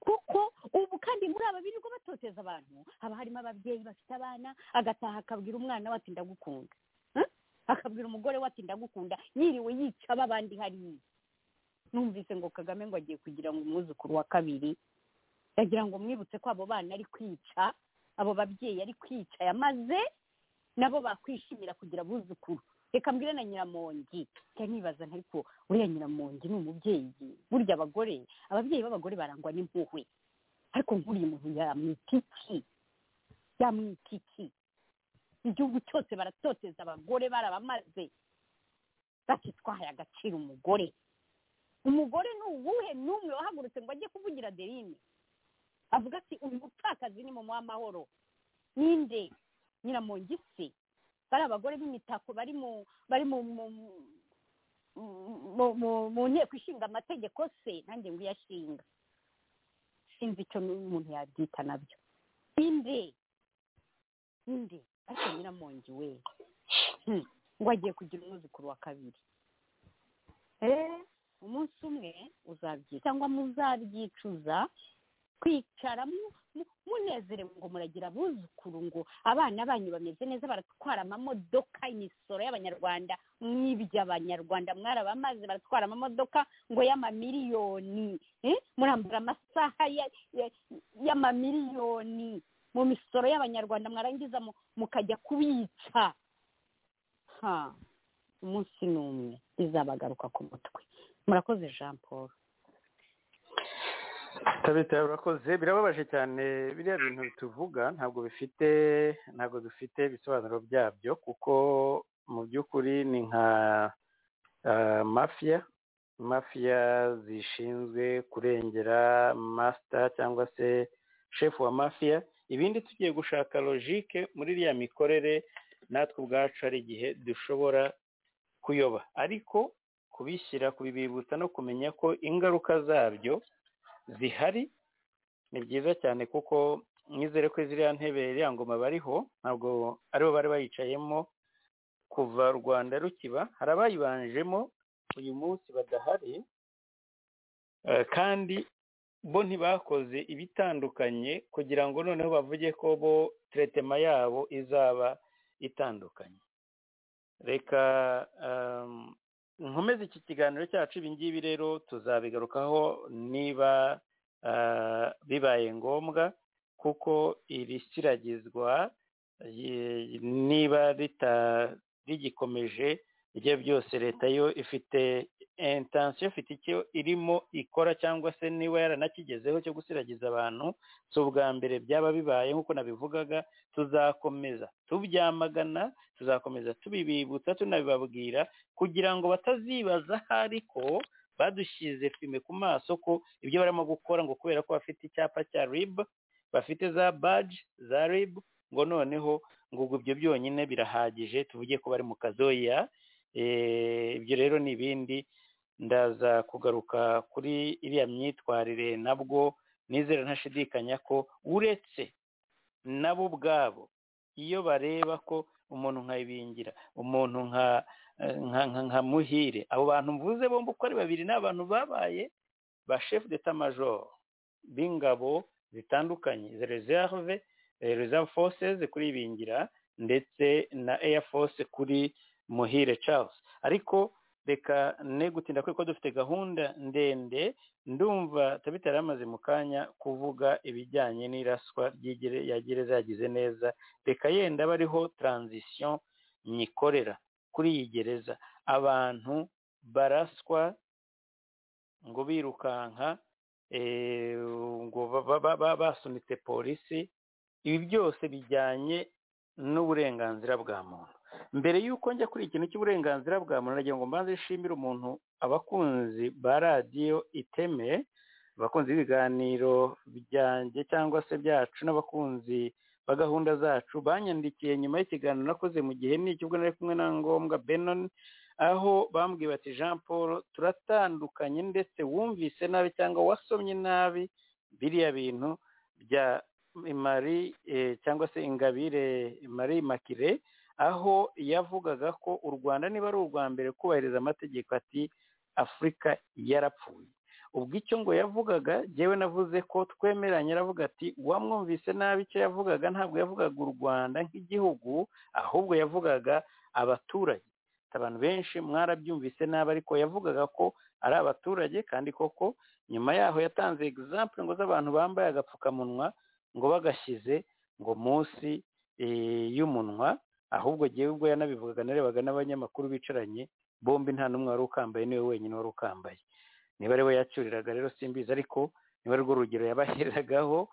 kuko ubu kandi muri aba birirwa batoteza abantu haba harimo ababyeyi bafite abana agataha akabwira umwana we ati ndagukunda Eh? akabwira umugore we ati ndagukunda yiriwe yica abandi hariya numvise ngo kagame ngo agiye kugira ngo umwuzukuru wa kabiri yagira ngo mwibutse ko abo bana ari kwica abo babyeyi ari kwica yamaze nabo bakwishimira kugira abuzukuru reka mbwire na nyiramongi njya nibaza nti ariko uriya nyiramongi ni umubyeyi burya abagore ababyeyi b'abagore barangwa n'impuhwe ariko nkuriya umuntu yamwita iki yamwita iki igihugu cyose baratoteza abagore barabamaze bakitwahaye agaciro umugore umugore ni uwuhe n'umwe wahagurutse ngo ajye kuvugira derine avuga ati uyu mupfakazi ni mama w'amahoro ninde nyiramongisi bari abagore b'imitako bari mu bari mu mu- mu- mu- mu nteko ishinga amategeko se nanjye ngo iyashinga sinzi icyo umuntu yabyita nabyo ninde ninde ariko nyiramongi we Hmm, ngo agiye kugira umwuzukuru wa kabiri Eh, umunsi umwe uzabyica cyangwa muzabyicuza kwicara mu- mu- munezerewe ngo muragira abuzukuru ngo abana banyu bameze neza baratwara amamodoka imisoro y'abanyarwanda mw'iby'abanyarwanda mwarabamaze baratwara amamodoka ngo y'amamiliyoni Eh, murambura amasaha ya- ya- y'amamiliyoni mu misoro y'abanyarwanda mwarangiza mu- mukajya kubica ha umunsi ni umwe izabagaruka ku mutwe murakoze jean paul tabita urakoze birababaje cyane biriya bintu tuvuga ntabwo bifite ntabwo bifite ibisobanuro byabyo kuko mu by'ukuri ni nka ah, mafiya mafiya zishinzwe kurengera masita cyangwa se shefu wa mafiya ibindi tugiye gushaka logike muri iriya mikorere natwe ubwacu hari igihe dushobora kuyoba ariko kubishyira kubibibutsa no kumenya ko ingaruka zabyo zihari ni byiza cyane kuko mwizere ko ziriya ntebe iriya ngoma bariho ntabwo aribo bari bayicayemo kuva rwanda rukiba hari abayibanjemo uyu munsi badahari eh, kandi bo ntibakoze ibitandukanye kugira ngo noneho bavuge ko bo teretema yabo izaba itandukanye reka ehm, nkomeze iki kiganiro cyacu ibi ngibi rero tuzabigarukaho niba ah, bibaye ngombwa kuko iri siragizwa ye- niba rita- rigikomeje ibyo byose leta yo ifite intansiyo ifite icyo irimo ikora cyangwa se niba yaranakigezeho cyo gusiragiza abantu si ubwa mbere byaba bibaye nk'uko nabivugaga tuzakomeza tubyamagana tuzakomeza tubibibutsa tunabibabwira kugira ngo batazibaza ahari ko badushyize fime ku maso ko ibyo barimo gukora ngo kubera ko bafite icyapa cya rib bafite za baji za rib ngo noneho ngo ubwo ibyo byonyine birahagije tuvuge ko bari mu kazoya Eh, ibyo rero ni ibindi ndaza kugaruka kuri iriya myitwarire nabwo nizera ntashidikanya ko uretse nabo ubwabo iyo bareba ko umuntu nka Ibingira umuntu nka nka nka nka muhire abo bantu mvuze bombi uko ari babiri ni abantu babaye ba chef d'etat major b'ingabo zitandukanye za reserve eh, reserve forces kuri bingira ndetse na air force kuri muhire charles ariko reka ne gutinda kuko dufite gahunda ndende ndumva tabita yari amaze mu kanya kuvuga ibijyanye n'iraswa ry'igere ya gereza yagize neza reka yenda abe ariho taranzisiyo nyikorera kuri iyi gereza abantu baraswa ngo birukanka eh, ngo ba- ba- ba- basunitse polisi ibi byose bijyanye n'uburenganzira bwa muntu mbere y'uko njya kuri ikintu cy'uburenganzira bwa muntu nagira ngo mbanze nshimire umuntu abakunzi ba radiyo iteme abakunzi b'ibiganiro byanjye cyangwa se byacu n'abakunzi ba gahunda zacu banyandikiye nyuma y'ikiganiro nakoze mu gihe n'iki ubwo nari kumwe na ngombwa benon aho bambwiye bati jean paul turatandukanye ndetse wumvise nabi cyangwa wasomye nabi biriya bintu bya marie eh, cyangwa se ingabire marie makire aho yavugaga ko u rwanda niba ari urwa mbere kubahiriza amategeko ati afurika yarapfuye ubwo icyo ngo yavugaga jyewe navuze ko twemeranya aravuga ati wamwumvise nabi icyo yavugaga ntabwo yavugaga u rwanda nk'igihugu ahubwo yavugaga abaturage abantu benshi mwarabyumvise nabi ariko yavugaga ko ari abaturage kandi koko nyuma yaho yatanze egizample ngo z'abantu bambaye agapfukamunwa ngo bagashyize ngo munsi eh, y'umunwa ahubwo jyewe ubwo yanabivugaga narebaga n'abanyamakuru bicaranye bombi nta n'umwe wari ukambaye niwe wenyine wari ukambaye niba ariwe yacyuriraga rero simbizi ariko niba rwo rugero yabaheragaho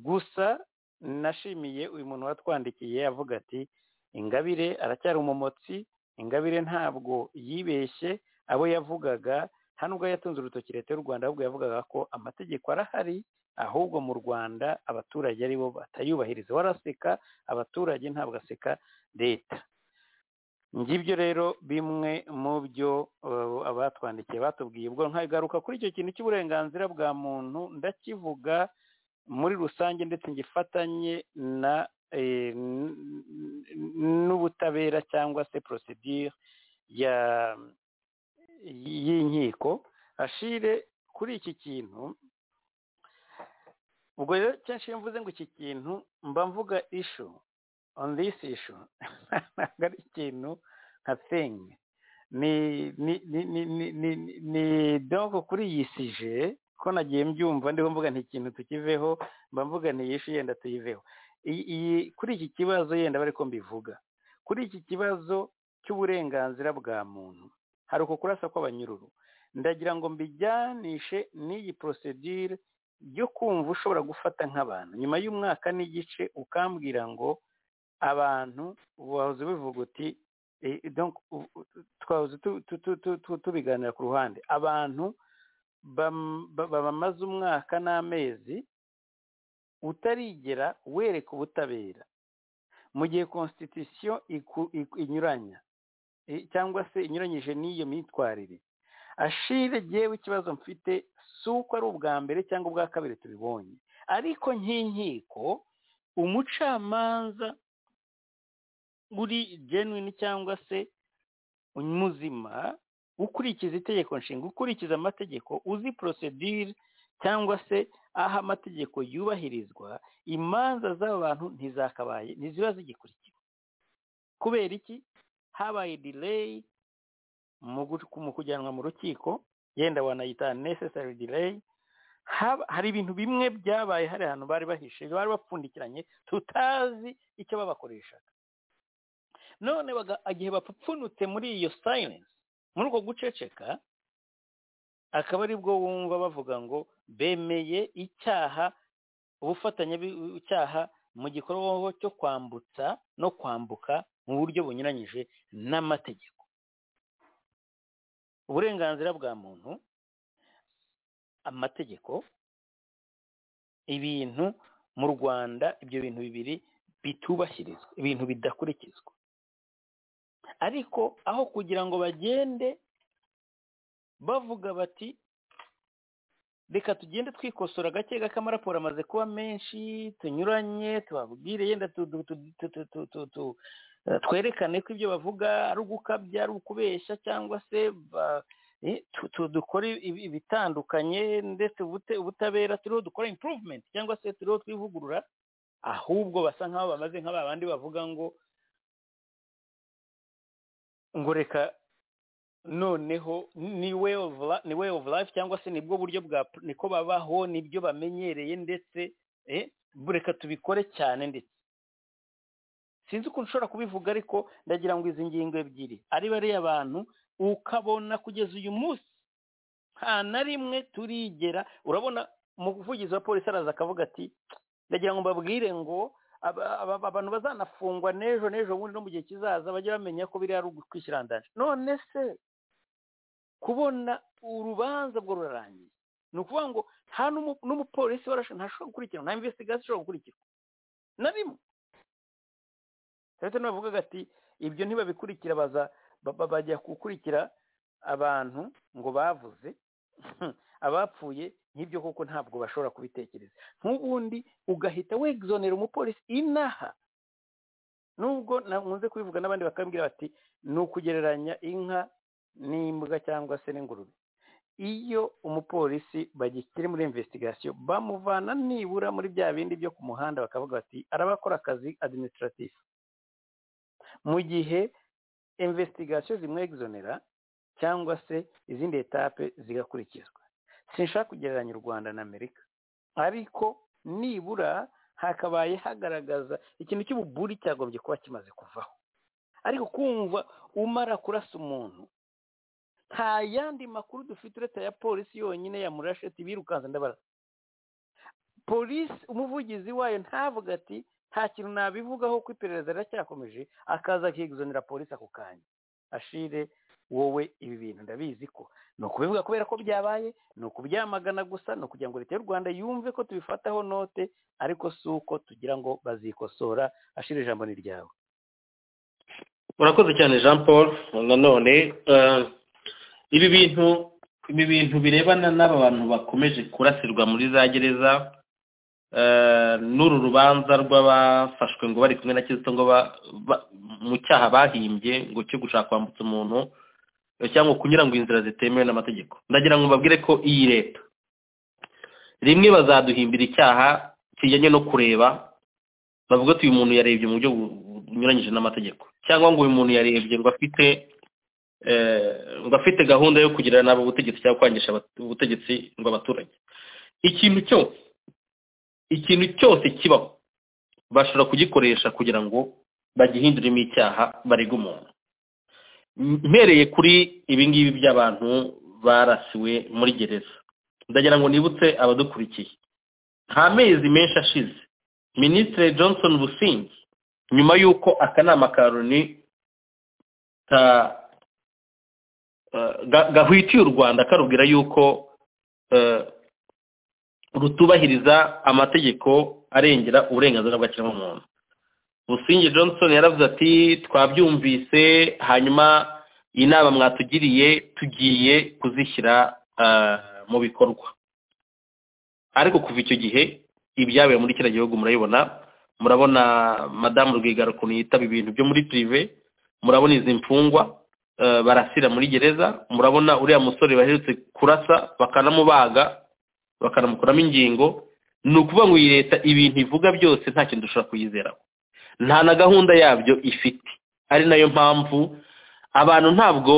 gusa nashimiye uyu muntu watwandikiye avuga ati ingabire aracyari umumotsi ingabire ntabwo yibeshye abo yavugaga hano ubwo yatunze urutoki leta y'u rwanda ahubwo yavugaga ko amategeko arahari ahubwo mu rwanda abaturage aribo batayubahiriza waraseka abaturage ntabwo aseka leta ngibyo rero bimwe mu byo abatwandikiye batubwiye ubwo nkagaruka kuri icyo kintu cy'uburenganzira bwa muntu ndakivuga muri rusange ndetse ngifatanye na n'ubutabera cyangwa se porosidire y'inkiko ashire kuri iki kintu ubwo rero kenshi iyo mvuze ngo iki kintu mba mvuga ishu on this issue ntabwo ari ikintu nka sengi ni ni ni ni ni ni ni donko kuri iyi sije ko nagiye mbyumva ndiho mvuga nti ikintu tukiveho mba mvuga nti iyi shu yenda tuyiveho iyi kuri iki kibazo yenda bari ko mbivuga kuri iki kibazo cy'uburenganzira bwa muntu hari uko kurasa kw'abanyururu ndagira ngo mbijyanishe n'iyi porosidire yo kumva ushobora gufata nk'abantu nyuma y'umwaka n'igice ukambwira ngo abantu wahoze bivuga uti twahoze tubiganira ku ruhande abantu bamaze umwaka n'amezi utarigera wereka ubutabera mu gihe konsitisiyo inyuranya cyangwa se inyuranyije n'iyo myitwarire ashire yewe ikibazo mfite si uko ari ubwa mbere cyangwa ubwa kabiri tubibonye ariko nk'inkiko umucamanza uri genuine cyangwa se muzima ukurikiza itegeko nshinga ukurikiza amategeko uzi porosedire cyangwa se aho amategeko yubahirizwa imanza z'aba bantu ntizakabaye ntiziba zigikurikiwe kubera iki habaye delay mu kujyanwa mu rukiko yenda wanayita necessary delay hari ibintu bimwe byabaye hari ahantu bari bahishe bari bapfundikiranye tutazi icyo babakoreshaga none igihe bapfunutse muri iyo silence muri uko guceceka akaba aribwo wumva bavuga ngo bemeye icyaha ubufatanyacyaha mu gikorwa cyo kwambutsa no kwambuka mu buryo bunyuranyije n'amategeko uburenganzira bwa muntu amategeko ibintu mu rwanda ibyo bintu bibiri bitubahirizwa ibintu bidakurikizwa ariko aho kugira ngo bagende bavuga bati reka tugende twikosora gake gake amaraporo amaze kuba menshi tunyuranye tubabwire yenda twerekane ko ibyo bavuga ari ugukabya ari ukubeshya cyangwa se dukore ibitandukanye ndetse ubutabera turiho dukora improvement cyangwa se turiho twivugurura ahubwo basa nk'aho bamaze nk'aba bandi bavuga ngo ngo reka noneho ni way of ni way of life cyangwa se nibwo buryo bwa niko babaho nibyo bamenyereye ndetse reka tubikore cyane ndetse sinzi ukuntu ushobora kubivuga ariko ndagira ngo izi ngingo ebyiri ari bariya abantu ukabona kugeza uyu munsi nta na rimwe turigera urabona umuvugizi wa polisi araza akavuga ati ndagira ngo mbabwire ngo abantu bazanafungwa n'ejo n'ejo bundi no mu gihe kizaza bajye bamenya ko biriya ari ugukwishyirandanje none se kubona urubanza bwo rurarangiye ni ukuvuga ngo nta n'umupolisi ntashobora gukurikirana nta imvesitigasiyo ishobora gukurikirwa na rimwe leta ntibavugaga ati ibyo ntibabikurikira baza bajya gukurikira abantu ngo bavuze abapfuye nk'ibyo kuko ntabwo bashobora kubitekereza nk'ubundi ugahita wegzonera umupolisi inaha nubwo nkunze kubivuga n'abandi bakambwira bati ni ukugereranya inka n'imbwa cyangwa se n'ingurube iyo umupolisi bagikiri muri investigasiyo bamuvana nibura muri bya bindi byo ku muhanda bakavuga bati arabakora akazi administratif mu gihe investigasiyo zimwegzonera cyangwa se izindi etape zigakurikizwa sinshaka kugereranya u rwanda na amerika ariko nibura hakabaye hagaragaza ikintu cy'ububuri cyagombye kuba kimaze kuvaho ariko kumva umara kurasa umuntu nta yandi makuru dufite uretse aya polisi yonyine yamurashe ati birukanze ndabarasa polisi umuvugizi wayo ntavuga ati nta kintu nabivugaho ko iperereza riracyakomeje akaza akiguzanira polisi ako kanya ashire wowe ibi bintu ndabizi ko ni ukubivuga kubera ko byabaye ni ukubyamagana gusa ni ukugira ngo leta y'u rwanda yumve ko tubifataho note ariko si uko tugira ngo bazikosora ashira ijambo ni ryawe urakoze cyane jean paul nanone eh, ibi bintu ibi bintu birebana n'aba bantu bakomeje kurasirwa muri za gereza eh, n'uru rubanza rw'abafashwe ngo bari kumwe na kizito ngo ba- ba- mu cyaha bahimbye ngo cyo gushaka kwambutsa umuntu eh, cyangwa kunyura ngo inzira zitemewe n'amategeko ndagira ngo mbabwire ko iyi leta rimwe bazaduhimbira icyaha kijyanye no kureba bavuga ati uyu muntu yarebye mu buryo bu- bunyuranyije n'amategeko cyangwa ngo uyu muntu yarebye ngo afite eh, ngo afite gahunda yo kugirira nabo ubutegetsi cyangwa kwangisha abat- ubutegetsi ngo abaturage ikintu cyose ikintu cyose kibaho bashobora kugikoresha kugira ngo bagihinduremo icyaha barega umuntu M- mpereye kuri ibi ngibi by'abantu barasiwe muri gereza ndagira ngo nibutse abadukurikiye nta mezi menshi ashize minisitiri johnson busingi nyuma y'uko akanama ka loni ka eh, ga- gahwitiye u rwanda karubwira y'uko eh, rutubahiriza amategeko arengera uburenganzira bw'ikiremwamuntu busingi johnson yaravuze ati twabyumvise hanyuma inama mwatugiriye tugiye kuzishyira eh, mu bikorwa ariko kuva icyo gihe ibyabaye muri kiriya gihugu murabibona murabona madamu rwigara ukuntu yitaba ibintu byo muri pirive murabona izi mfungwa eh, barasira muri gereza murabona uriya musore baherutse kurasa bakanamubaga bakanamukuramo ingingo ni ukuvuga ngo iyi leta ibintu ivuga byose nta kintu dushobora kuyizeraho nta na gahunda yabyo ifite ari nayo mpamvu abantu ntabwo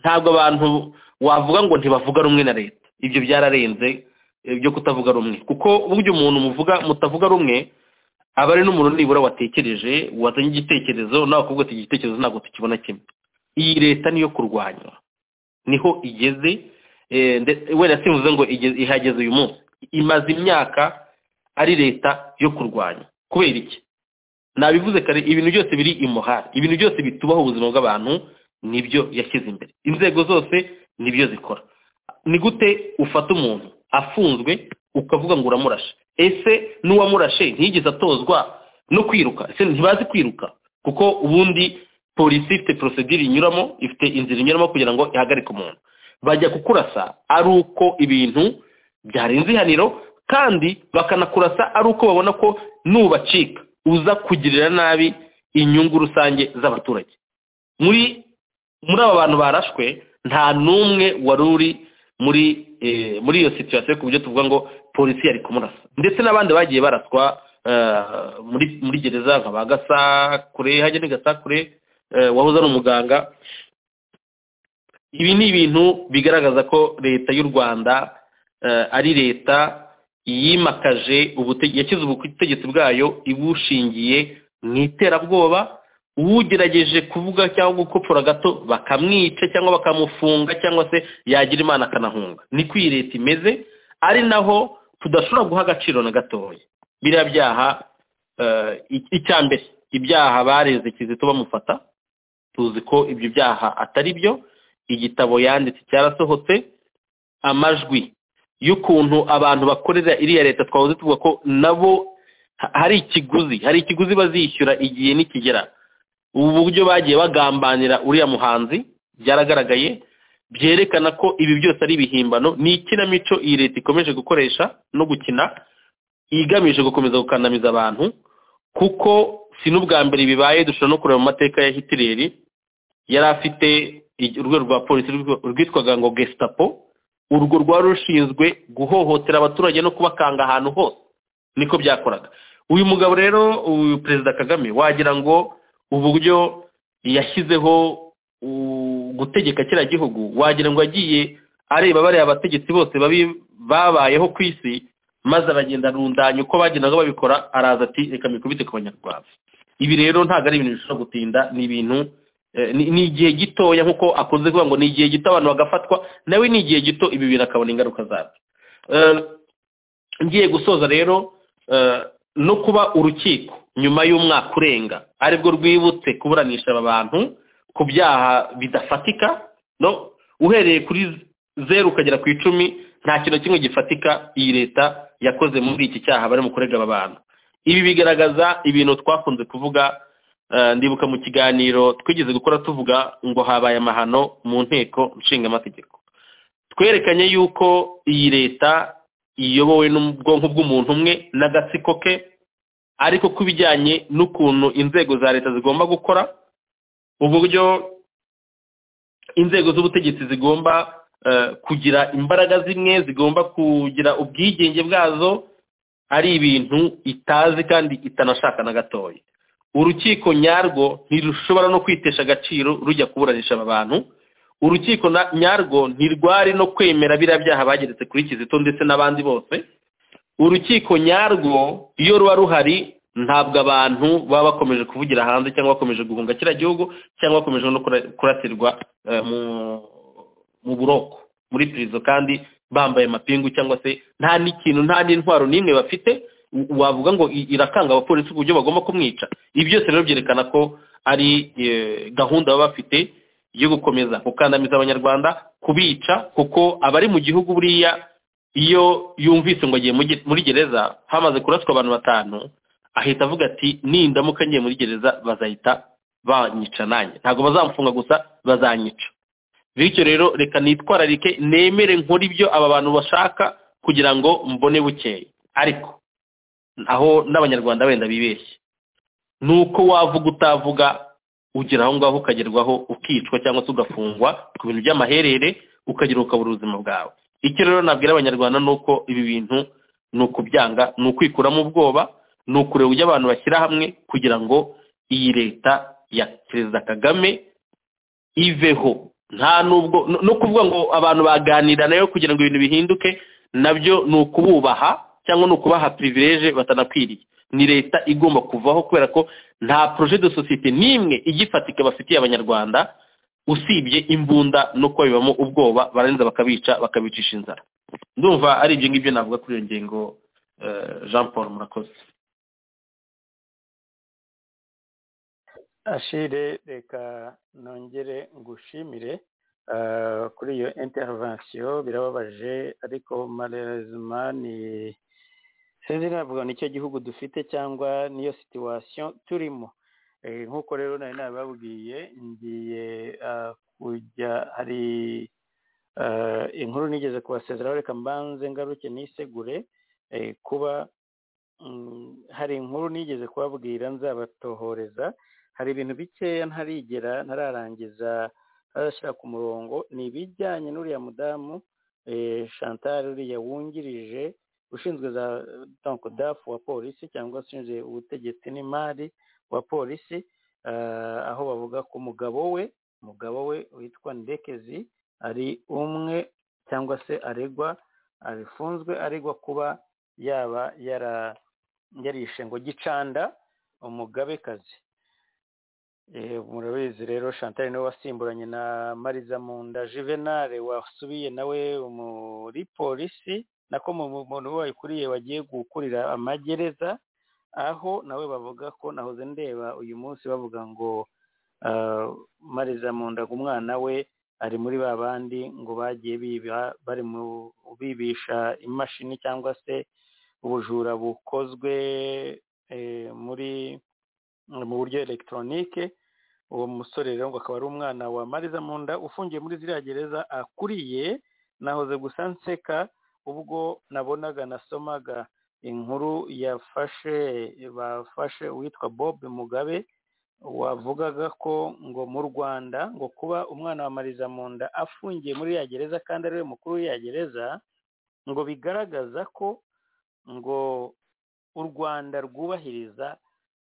ntabwo abantu wavuga ngo ntibavuga rumwe na leta ibyo byararenze eh, byo kutavuga rumwe kuko burya umuntu muvuga mutavuga rumwe aba ari n'umuntu nibura watekereje wazanye igitekerezo nawe kuvuga ati igitekerezo ntabwo tukibona kimwe iyi leta niyo kurwanywa niho igeze eh, nde- wenda simvuze ngo igeze- ihageze uyu munsi imaze imyaka ari leta yo kurwanya kubera iki nabivuze kare ibintu byose biri imuhari ibintu byose bitubaho ubuzima bw'abantu nibyo yashyize imbere inzego zose nibyo zikora ni gute ufata umuntu afunzwe ukavuga ngo uramurashe ese n'uwamurashe ntiyigeze atozwa no kwiruka ese ntibazi kwiruka kuko ubundi polisi ifite porosedire inyuramo ifite inzira inyuramo kugira ngo ihagarike umuntu bajya kukurasa ari uko ibintu byarenze ihaniro kandi bakanakurasa ari uko babona ko nubacika uza kugirira nabi inyungu rusange z'abaturage muri muri aba bantu barashwe nta n'umwe wari uri muri eh, muri iyo situation ku buryo tuvuga ngo polisi yari kumurasa ndetse n'abandi bagiye baraswa eh, muri muri gereza nka ba gasakure hajya ni gasakure eh, wahoze ari umuganga ibi ni ibintu bigaragaza ko leta y'u rwanda eh, ari leta yimakaje ubutege- yashyize ubutegetsi bwayo ibushingiye mu iterabwoba ugerageje kuvuga cyangwa gukopfora gato bakamwica cyangwa bakamufunga cyangwa se yagira imana akanahunga niko iyi leta imeze ari naho tudashobora guha agaciro na gatoya biriya byaha eh, ic- icya mbere ibyaha bareze kizito bamufata tuzi ko ibyo byaha atari byo igitabo yanditse cyarasohotse amajwi y'ukuntu abantu bakorera iriya leta twahoze tuvuga ko nabo ha- hari ikiguzi hari ikiguzi bazishyura igihe nikigera ubu buryo bagiye bagambanira uriya muhanzi byaragaragaye byerekana ko ibi byose ari ibihimbano ni ikinamico iyi leta ikomeje gukoresha no gukina igamije gukomeza gukandamiza abantu kuko si n'ubwa mbere bibaye dushobora no kureba mu mateka ya hitileri yari afite ig- urwego rwa polisi rwitwa- rwitwaga ngo gestapo urwo rwari rushinzwe guhohotera abaturage no kubakanga ahantu hose niko byakoraga uyu mugabo rero uyu perezida kagame wagira ngo uburyo yashyizeho u- gutegeka kiriya gihugu wagira ngo yagiye areba bariya bategetsi bose babi babayeho ku isi maze aragenda arundanya uko bagendaga babikora araza ati reka mikubite ku banyarwanda ibi rero ntabwo ari ibintu bishobora gutinda ni ibintu Eh, ni ni igihe gitoya nk'uko akunze kuvuga ngo ni igihe gito abantu bagafatwa nawe ni igihe gito ibi bintu akabona ingaruka zabyo Eh, ngiye gusoza rero eh, no kuba urukiko nyuma y'umwaka urenga aribwo rwibutse kuburanisha aba bantu ku byaha bidafatika no uhereye kuri zeru ukagera ku icumi nta kintu na kimwe gifatika iyi leta yakoze muri iki cyaha barimo kurega aba bantu ibi bigaragaza ibintu twakunze kuvuga eh, ndibuka mu kiganiro twigeze gukora tuvuga ngo habaye amahano mu nteko nshingamategeko twerekanye yuko iyi leta iyobowe n'ubwonko bw'umuntu umwe n'agatsiko ke ariko ku bijyanye n'ukuntu inzego za leta zigomba gukora uburyo inzego z'ubutegetsi zigomba eh, kugira imbaraga zimwe zigomba kugira ubwigenge bwazo ari ibintu itazi kandi itanashaka na gatoya urukiko nyarwo ntirushobora no kwitesha agaciro rujya kuburanisha aba bantu urukiko na- nyarwo ntirwari no kwemera biriya byaha bageretse kuri kizito ndetse n'abandi bose urukiko nyarwo iyo ruba ruhari ntabwo abantu baba bakomeje kuvugira hanze cyangwa bakomeje guhunga kiriya gihugu cyangwa bakomeje no kura- kurasirwa eh, mu- mu buroko muri pirizo kandi bambaye amapingu cyangwa se nta n'ikintu nta n'intwaro n'imwe bafite u- wavuga ngo i- irakanga abapolisi ku buryo bagomba kumwica ibi byose rero byerekana ko ari eh, gahunda baba bafite yo gukomeza gukandamiza abanyarwanda kubica kuko abari mu gihugu buriya iyo yumvise ngo agiye mu ge- muri gereza hamaze kuraswa abantu batanu ahita avuga ati nindamuka ngiye muri gereza bazahita banyica nanjye ntabwo bazamfunga gusa bazanyica bityo rero reka nitwararike nemere nkore ibyo aba bantu bashaka kugira ngo mbone bukeye ariko aho n'abanyarwanda wenda bibeshye ni uko wavuga utavuga ugera aho ngaho ukagerwaho ukicwa cyangwa se ugafungwa ku bintu by'amaherere ukagira ukabura ubuzima bwawe icyo rero nabwira abanyarwanda ni uko ibi bintu ni ukubyanga ni ukwikuramo ubwoba ni ukureba uburyo abantu bashyira hamwe kugira ngo iyi leta ya perezida kagame iveho nta nubwo no- no kuvuga ngo abantu baganira nayo kugira ngo ibintu bihinduke nabyo ni ukububaha cyangwa ni ukubaha privilege batanakwiriye ni leta igomba kuvaho kubera ko nta projet de société n'imwe igifatika bafitiye abanyarwanda usibye imbunda no kuba bibamo ubwoba barangiza bakabica bakabicisha inzara ndumva ari ibyo ngibyo navuga kuri iyo ngingo eh, jean paul murakoze ashire reka nongere ngushimire ah, kuri iyo intervention birababaje ariko malheureusement ni sinzi navuga nicyo gihugu dufite cyangwa niyo situation turimo Eh, nk'uko rero nari nababwiye ngiye ah, kujya hari ah, inkuru nigeze kubasezeraho reka mbanze ngaruke nisegure eh, kuba mm, hari inkuru nigeze kubabwira nzabatohoreza hari ibintu bikeya ntarigera ntararangiza ntarashyira ku murongo ni ibijyanye n'uriya mudamu eh, chantal uriya wungirije ushinzwe za donko dafu wa polisi cyangwa se ushinzwe ubutegetsi n'imari wa polisi ah, aho bavuga ko umugabo we umugabo we witwa ndekezi ari umwe cyangwa se aregwa abifunzwe aregwa kuba yaba yara yarishe ngo gicanda umugabekazi Eh, murabizi rero chantal niwe wasimburanye na mariza munda juvenal wasubiye nawe muri polisi nako mu muntu wayikuriye wagiye gukurira amagereza aho nawe bavuga ko nahoze ndeba uyu munsi bavuga ngo ah, mariza munda umwana we ari muri ba bandi ngo bagiye biba bari mu bibisha imashini cyangwa se ubujura bukozwe eh, muri mu buryo elegitoronike uwo musore rero ngo akaba ari umwana wa mariza munda ufungiye muri ziriya gereza akuriye nahoze gusa nseka ubwo nabonaga nasomaga inkuru yafashe bafashe uwitwa bob mugabe wavugaga ko ngo mu rwanda ngo kuba umwana wa mariza munda afungiye muri ya gereza kandi ari we mukuru w'iya gereza ngo bigaragaza ko ngo u rwanda rwubahiriza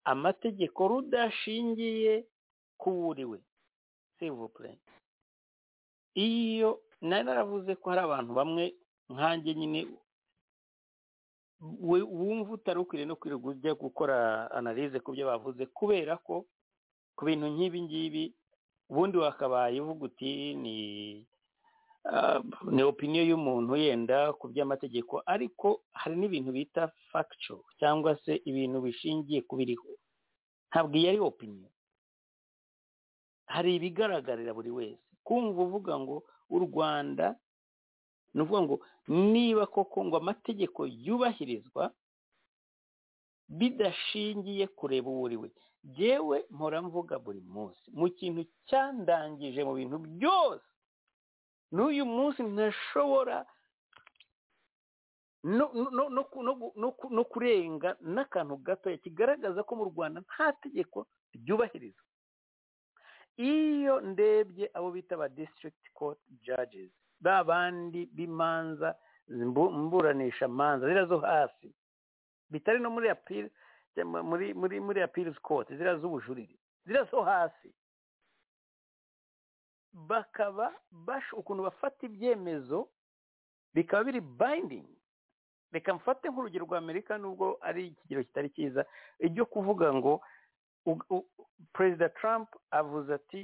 amategeko rudashingiye ku buriwe sivupure iyo nari naravuze ko hari abantu bamwe nkanjye nyine we- wumva utari ukwiriye no kwirirwa ujya gukora analize ku byo bavuze kubera ko ku bintu nk'ibi ngibi ubundi wakabaye uvuga uti ni ah, ni opiniyo y'umuntu yenda ku by'amategeko ariko hari n'ibintu bita factual cyangwa se ibintu bishingiye ku biriho ntabwo iyi ari opiniyo hari ibigaragarira buri wese kumva uvuga ngo u rwanda ni ukuvuga ngo niba koko ngo amategeko yubahirizwa bidashingiye kureba uwo uri we yewe mpora mvuga buri munsi mu kintu cyandangije mu bintu byose n'uyu munsi ntashobora no no- no ku- no gu- no ku- no kurenga n'akantu gatoya kigaragaza ko mu rwanda nta tegeko ryubahirizwa iyo ndebye abo bita ba district court judges ba bandi b'imanza zimbu- mburanisha manza ziriya zo hasi bitari no muri appeal cyangwa muri muri muri appeals court ziriya z'ubujurire ziriya zo hasi bakaba bash ukuntu bafata ibyemezo bikaba biri binding reka mfate nk'urugero rwa amerika nubwo ari ikigero kitari cyiza ibyo kuvuga ngo u- u- perezida trump avuze ati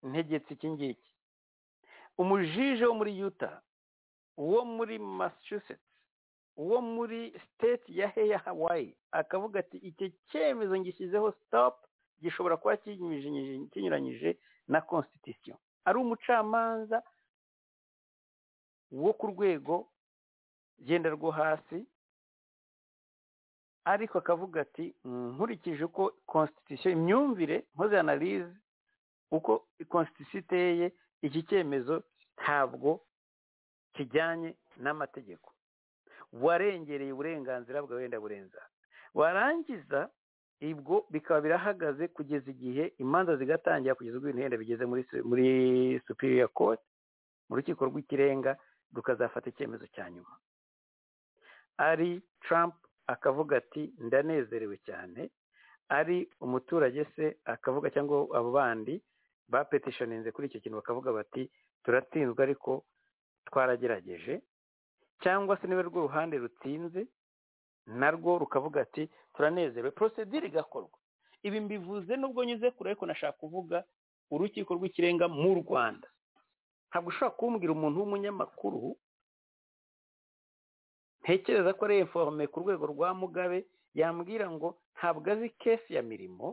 ntegetse iki ngiki umujije wo muri yuta uwo muri massachusetts uwo muri state ya heya hawaii akavuga ati icyo cyemezo ngishyizeho stop gishobora kuba kinyujinyije- kinyuranyije na constitution ari umucamanza wo ku rwego genda rwo hasi ariko akavuga ati "Mm, nkurikije uko constitution imyumvire nkoze analyse uko constitution iteye iki cyemezo ntabwo kijyanye n'amategeko warengereye uburenganzira bwawe wenda burenza warangiza ibwo bikaba birahagaze kugeza igihe imanza zigatangira kugeza ubwo ibintu wenda bigeze muri su- muri superior court mu rukiko rw'ikirenga rukazafata icyemezo cya nyuma ari Trump akavuga ati ndanezerewe cyane ari umuturage se akavuga cyangwa abo bandi bapetishoninze kuri icyo kintu bakavuga bati turatsinzwe ariko twaragerageje cyangwa se niba rwo ruhande rutsinze narwo rukavuga ati turanezerewe porosedire igakorwa ibi mbivuze nubwo nyuze kure ariko nashaka kuvuga urukiko rw'ikirenga mu rwanda ntabwo ushobora kumbwira umuntu w'umunyamakuru ntekereza ko ari informe ku rwego rwa mugabe yambwira ngo ntabwo azi kesi ya mirimo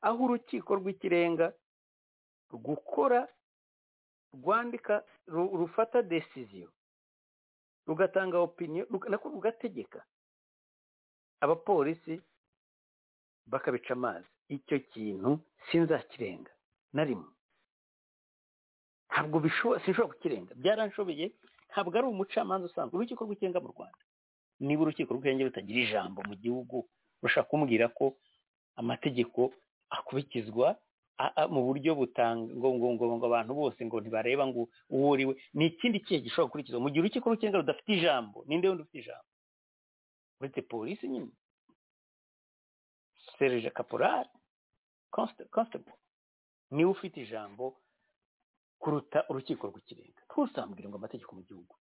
aho urukiko rw'ikirenga gukora rwandika ru- rufata desiziyo rugatanga opiniyo rug- nako rugategeka abapolisi bakabica amazi icyo kintu sinzakirenga na rimwe ntabwo bishobora sinshobora kukirenga byaranshobeye ntabwo ari umucamanza usanzwe urukiko rw'ikirenga mu rwanda niba urukiko rw'ikirenga rutagira ijambo mu gihugu rushaka kumbwira ko amategeko akurikizwa a- a- mu buryo butanga ngo ngo ngo ngo abantu bose ngo ntibareba ngo uwo uri we ni ikindi kihe gishobora gukurikizwa mu gihe urukiko rw'ikirenga rudafite ijambo ninde wundi ufite ijambo uretse polisi nyine serije kaporari konsitebo niwe ufite ijambo kuruta urukiko rw'ikirenga ntusambwire ngo amategeko mu gihugu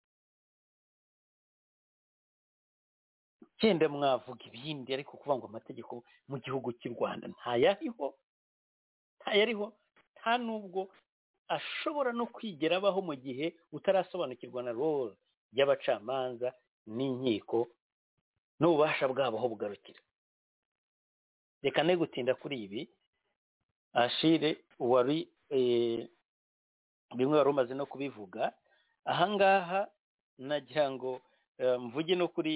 cyenda mwavuga ibindi ariko kuvuga ngo amategeko mu gihugu cy'u rwanda ntayariho ntayariho nta nubwo ashobora no kwigera abaho mu gihe utarasobanukirwa na role y'abacamanza n'inkiko n'ububasha bwabo aho bugarukira reka ne gutinda kuri ibi ashire wari eh, bimwe wari umaze no kubivuga ahangaha nagira ngo eh, mvuge no kuri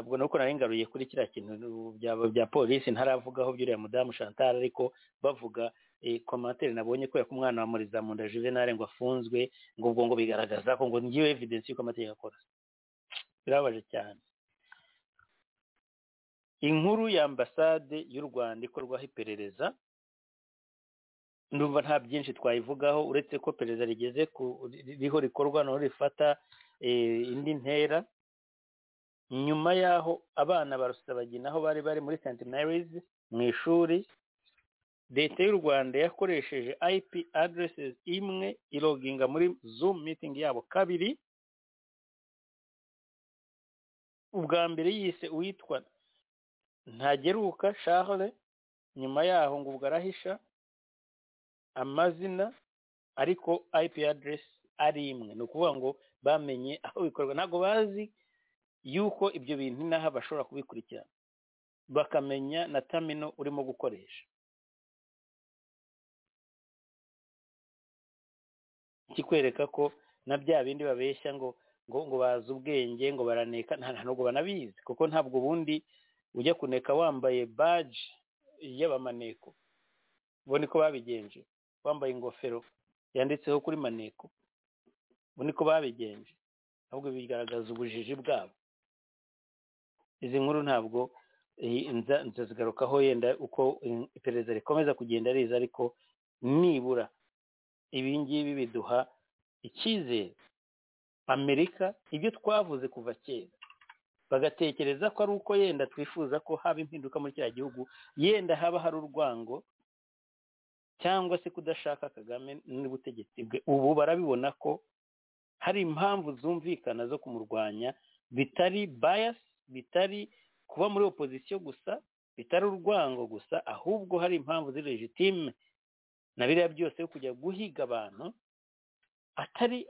ubwo nuko nari ngaruye kuri kiriya kintu bya, bya polisi ntaravugaho by'uriya mudamu chantal ariko bavuga eh, komantere nabonye kubera ko umwana wa murizamunda juvenal ngo afunzwe ngo ubwo ngo bigaragaza ko ngo ngiyo evidence y'uko amategeko akora birababaje cyane inkuru ya ambasade y'u rwanda ikorwaho iperereza ndumva nta byinshi twayivugaho uretse ko perezida rigeze ku riho rikorwa naho rifata eh, indi ntera nyuma y'aho abana ba rusabagina aho bari bari muri st marys mu ishuri leta y'u rwanda yakoresheje ip addresses imwe iroginga muri zoom meeting yabo kabiri ubwa mbere yise uwitwa ntageruka charles nyuma yaho ngo ubwo arahisha amazina ariko ip address ari imwe ni ukuvuga ngo bamenye aho bikorwa ntabwo bazi yuko ibyo bintu n'aho bashobora kubikurikirana bakamenya na tamino urimo gukoresha kikwereka ko na bya bindi babeshya ngo ngo ngo bazi ubwenge ngo baraneka nta ntabwo banabizi kuko ntabwo ubundi ujya kuneka wambaye baji y'abamaneko ubu niko babigenje wambaye ingofero yanditseho kuri maneko ubu niko babigenje ahubwo bigaragaza ubujiji bwabo izi nkuru ntabwo nzazigarukaho yenda uko iperereza rikomeza kugenda riza ariko nibura ibi ngibi biduha icyizere amerika ibyo twavuze kuva kera bagatekereza ko ari uko yenda twifuza ko haba impinduka muri kiriya gihugu yenda haba hari urwango cyangwa se kudashaka kagame n'ubutegetsi bwe ubu barabibona ko hari impamvu zumvikana zo kumurwanya bitari bayasi bitari kuba muri opozisiyo gusa bitari urwango gusa ahubwo hari impamvu ziri legitime na biriya byose yo kujya guhiga abantu atari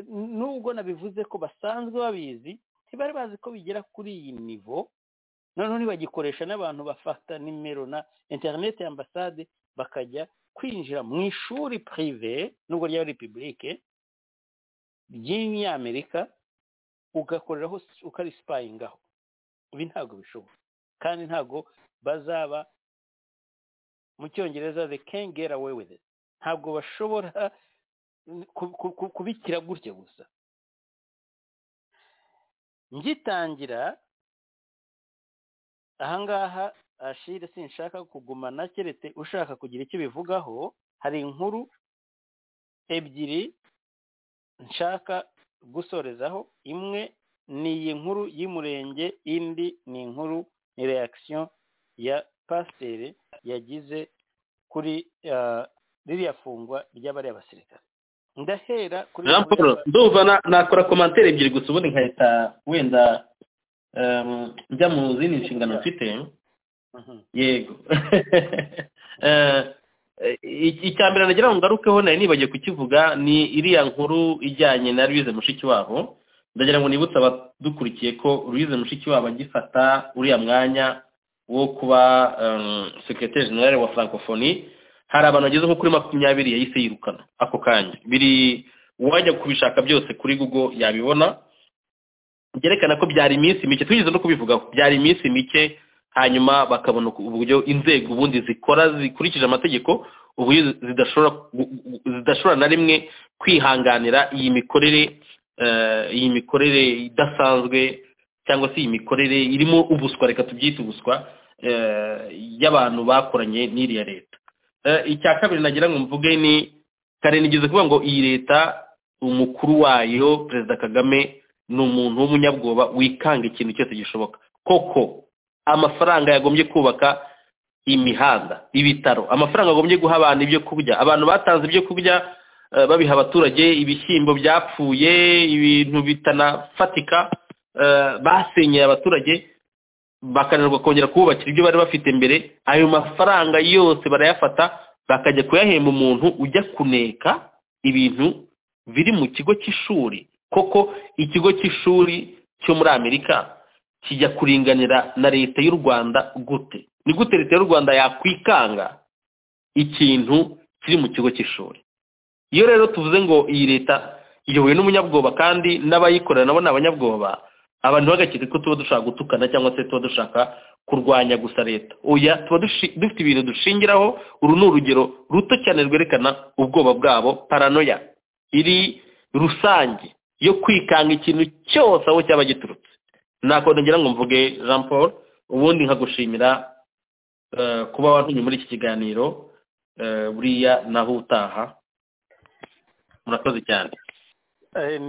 nubwo nabivuze ko basanzwe babizi ntibari bazi ko bigera kuri iyi nivo noneho ntibagikoresha n'abantu bafata nimero na interineti ya ambasade bakajya kwinjira mu ishuri pirive nubwo ryaba repubulike ry'inyamerika ugakoreraho ukarisipayingaho ibi ntabwo bishoboka kandi ntabwo bazaba mu cyongereza the can get away with it ntabwo bashobora kubikira gutya gusa ngitangira ahangaha ashire sinshaka kugumana keretse ushaka kugira icyo bivugaho hari inkuru ebyiri nshaka gusorezaho imwe ni iyi nkuru y'umurenge indi ni inkuru ni reakisiyo ya pasiteri yagize kuri ririya fungwa ry'abari abasirikare ndahera kuri jean paul ndumva nakora komantere ebyiri gusa ubundi nkahita wenda njya mu zindi nshingano mfite yego icya mbere nagira ngo ngarukeho nari nibagiye kukivuga ni iriya nkuru ijyanye na louise mushikiwabo ndagira ngo nibutse abadukurikiye ko louise mushikiwabo agifata uriya mwanya wo kuba sekiroteri generale wa francophonie hari abantu bageze nko kuri makumyabiri yahise yirukana ako kanya biri uwajya kubishaka byose kuri google yabibona byerekana ko byari iminsi mike twigeze no kubivugaho byari iminsi mike hanyuma bakabona uburyo inzego ubundi zikora zikurikije amategeko uburyo zidashobora na rimwe kwihanganira iyi mikorere iyi mikorere idasanzwe cyangwa se iyi mikorere irimo ubuswa reka tubyite ubuswa y'abantu bakoranye n'iriya leta icya kabiri nagira ngo mvuge ni kare nigeze kuvuga ngo iyi leta umukuru wayo perezida kagame ni umuntu w'umunyabwoba wikanga ikintu cyose gishoboka koko amafaranga yagombye kubaka imihanda ibitaro amafaranga yagombye guha abantu ibyo kurya abantu batanze ibyo kurya babiha abaturage ibishyimbo byapfuye ibintu bitanafatika basenyeye abaturage bakananirwa kongera kububakira ibyo bari bafite mbere ayo mafaranga yose barayafata bakajya kuyahemba umuntu ujya kuneka ibintu biri mu kigo cy'ishuri koko ikigo cy'ishuri cyo muri amerika kijya kuringanira na leta y'u rwanda gute ni gute leta y'u rwanda yakwikanga ikintu kiri mu kigo cy'ishuri iyo rero tuvuze ngo iyi leta iyobowe n'umunyabwoba kandi n'abayikorera nabo ni abanyabwoba abantu bagakeka ko tuba dushaka gutukana cyangwa se tuba dushaka kurwanya gusa leta oya tuba dufite ibintu dushingiraho uru ni urugero ruto cyane rwerekana ubwoba bwabo paranoya iri rusange yo kwikanga ikintu cyose aho cyaba giturutse ntabwo ngira ngo mvuge jean paul ubundi nkagushimira kuba wantumye muri iki kiganiro buriya naho utaha murakoze cyane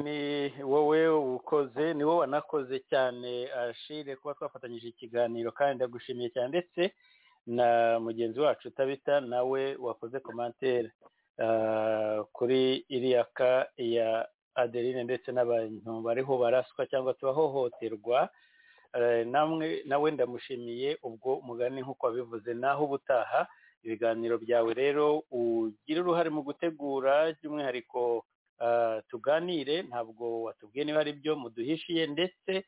ni wowe ukoze ni wowe wanakoze cyane ashire kuba twafatanyije ikiganiro kandi ndagushimiye cyane ndetse na mugenzi wacu utabita nawe wakoze komantere kuri iriya ka ya adeline ndetse n'abantu bariho baraswa cyangwa tubahohoterwa namwe nawe ndamushimiye ubwo mugani nk'uko wabivuze naho ubutaha ibiganiro byawe rero ugira uruhare mu gutegura by'umwihariko ah, tuganire ntabwo watubwiye niba ari byo muduhishiye ndetse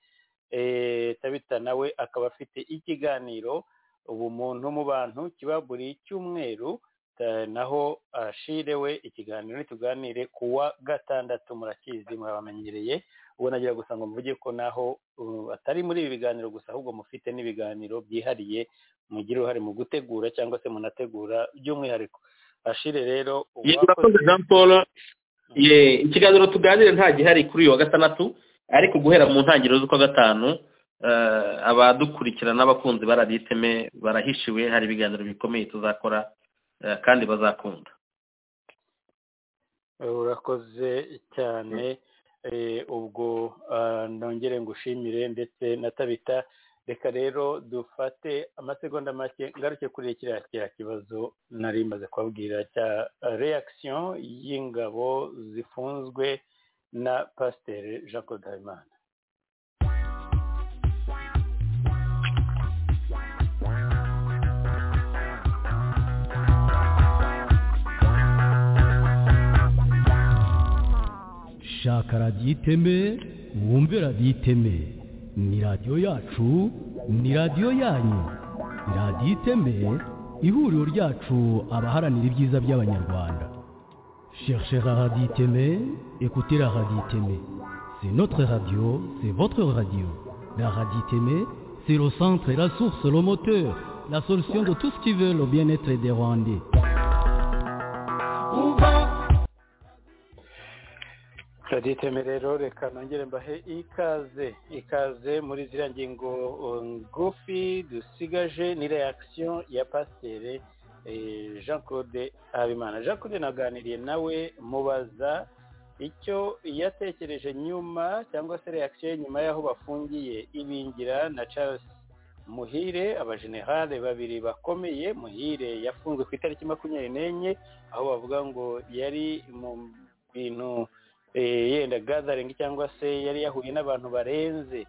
eh, tabita nawe akaba afite ikiganiro ubumuntu mu bantu kiba buri cyumweru eh, naho ashire we ikiganiro ntituganire kuwa gatandatu murakizi murabamenyereye ubwo nagira gusa ngo mvuge ko naho uh, atari muri ibi biganiro gusa ahubwo mufite n'ibiganiro byihariye mugira uruhare mu gutegura cyangwa se munategura by'umwihariko ashire rero yego urakoze jean paul ye ikiganiro tuganire nta gihari kuri uyu wa gatandatu ariko guhera mu ntangiriro z'ukwa gatanu eh, abadukurikira n'abakunzi ba radiyo iteme barahishiwe hari ibiganiro bikomeye tuzakora eh, kandi bazakunda urakoze cyane Eh, ubwo ah, nongere ngushimire ndetse na tabita reka rero dufate amasegonda make ngaruke kuri kiriya kiriya kibazo nari maze kubabwira cya reaction y'ingabo zifunzwe na pasiteri jean claude habimana shaka radiyo iteme wumve radiyo iteme ni radiyo yacu ni radiyo yanyu radiyo iteme ihuriro ryacu abaharanira ibyiza by'abanyarwanda cherchez la radio iteme écoutez la radio iteme c'est notre radio c'est votre radio la radio iteme c'est le centre la source le moteur la solution de tout ce qui veut le bien-être des rwandais radiyo iteme rero reka nongere mbahe ikaze ikaze muri ziriya ngingo uh, ngufi dusigaje ni reaction ya pasiteri eh, jean claude habimana jean claude naganiriye nawe mubaza icyo yatekereje nyuma cyangwa se reaction ye nyuma y'aho bafungiye ibingira na charles muhire abajenerale babiri bakomeye muhire yafunzwe ku itariki makumyabiri n'enye aho bavuga ngo yari mu bintu eh, yenda gathering cyangwa se yari yahuye n'abantu barenze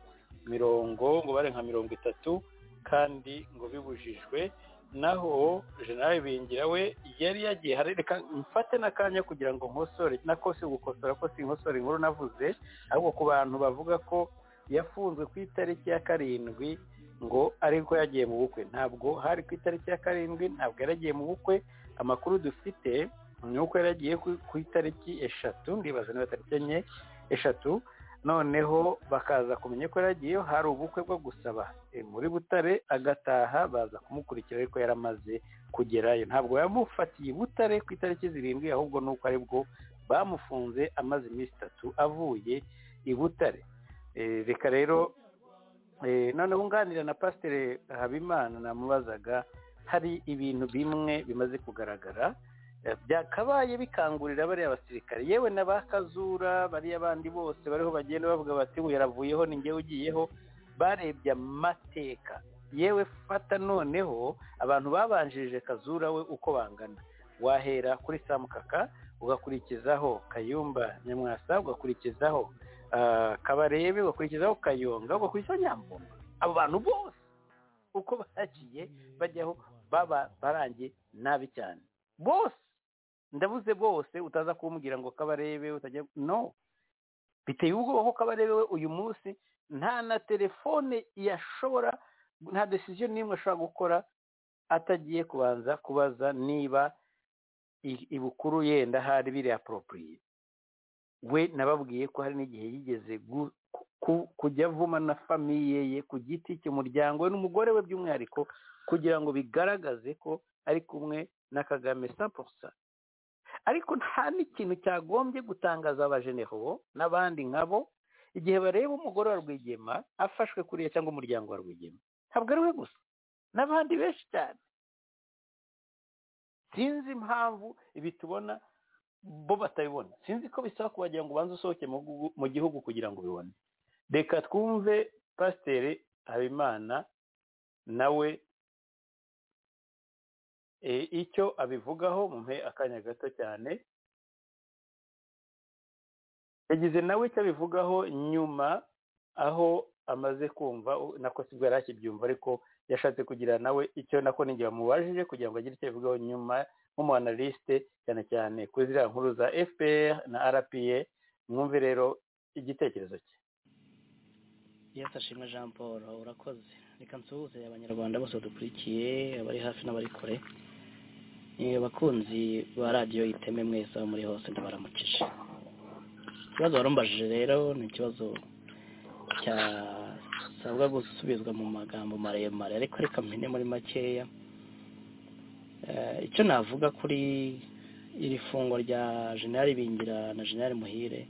mirongo ngo bare nka mirongo itatu kandi ngo bibujijwe naho general bingira we yari yagiye hari reka mfate n'akanya kugira ngo nkosore nako si gukosora ko si nkosora inkuru navuze ahubwo ku bantu bavuga ko yafunzwe ku itariki ya karindwi ngo ariko yagiye mu bukwe ntabwo hari ku itariki ya karindwi ntabwo yari agiye mu bukwe amakuru dufite ni uko yari agiye ku- ku itariki eshatu ndibaza niba tariki enye eshatu noneho bakaza kumenya ko yari agiyeyo hari ubukwe bwo gusaba eh, muri butare agataha baza kumukurikira ariko yari amaze kugerayo ntabwo yamufatiye i butare ku itariki zirindwi ahubwo ni uko ari bwo bamufunze amaze iminsi itatu avuye i butare Eh, reka rero eh, noneho nganira na pasiteri habimana namubazaga hari ibintu bimwe bimaze kugaragara Eh, byakabaye bikangurira bariya basirikare yewe na ba kazura bariya bandi bose bariho bagenda bavuga bati uyu yaravuyeho ni njyewe ugiyeho barebye amateka yewe fata noneho abantu babanjirije kazura we uko bangana wahera kuri samukaka ugakurikizaho kayumba nyamwasa ugakurikizaho ah, kabarebe ugakurikizaho kayonga ugakurikizaho nyamvumba abo bantu bose uko bagiye bajyaho baba barangiye nabi cyane bose ndavuze bose utaza kumbwira ngo kabarebe utajya no biteye ubwoba ko kabarebe we uyu munsi nta na telefone yashobora nta decision n'imwe ashobora gukora atagiye kubanza kubaza niba i- ibukuru yenda hari biri aporopriye we nababwiye ko hari n'igihe yigeze gu- ku- kujya avuma na famiye ye ku giti cye umuryango we n'umugore we by'umwihariko kugira ngo bigaragaze ko ari kumwe na kagame saposa ariko nta n'ikintu cyagombye gutangaza abajeneho n'abandi nkabo igihe bareba umugore wa rwigema afashwe kuriya cyangwa umuryango wa rwigema ntabwo ari we gusa n'abandi benshi cyane sinzi impamvu ibi tubona bo batabibona sinzi ko bisaba kubagira ngo ubanze usohoke mu gugu- mu gihugu kugira ngo ubibone reka twumve pasiteri habimana nawe eh, icyo abivugaho mumpe akanya gato cyane yagize nawe icyo abivugaho nyuma aho amaze kumva u- nako sibwo yari akibyumva ariko yashatse kugira nawe icyo nako ninjye wamubajije kugira ngo agire icyo abivugaho nyuma nk'umuanalisite cyane cyane kuri ziriya nkuru za fpr na rpa mwumve rero igitekerezo cye yesi ashimwe jean paul urakoze reka nsuhuze abanyarwanda bose badukurikiye abari hafi n'abari kure abakunzi ba radiyo iteme mwese aho muri hose ndabaramukije ikibazo warumbaje rero ni ikibazo cyasabwa gusubizwa mu magambo maremare ariko reka mpine muri makeya icyo navuga kuri iri fungwa rya jenali bingira na jenali muhire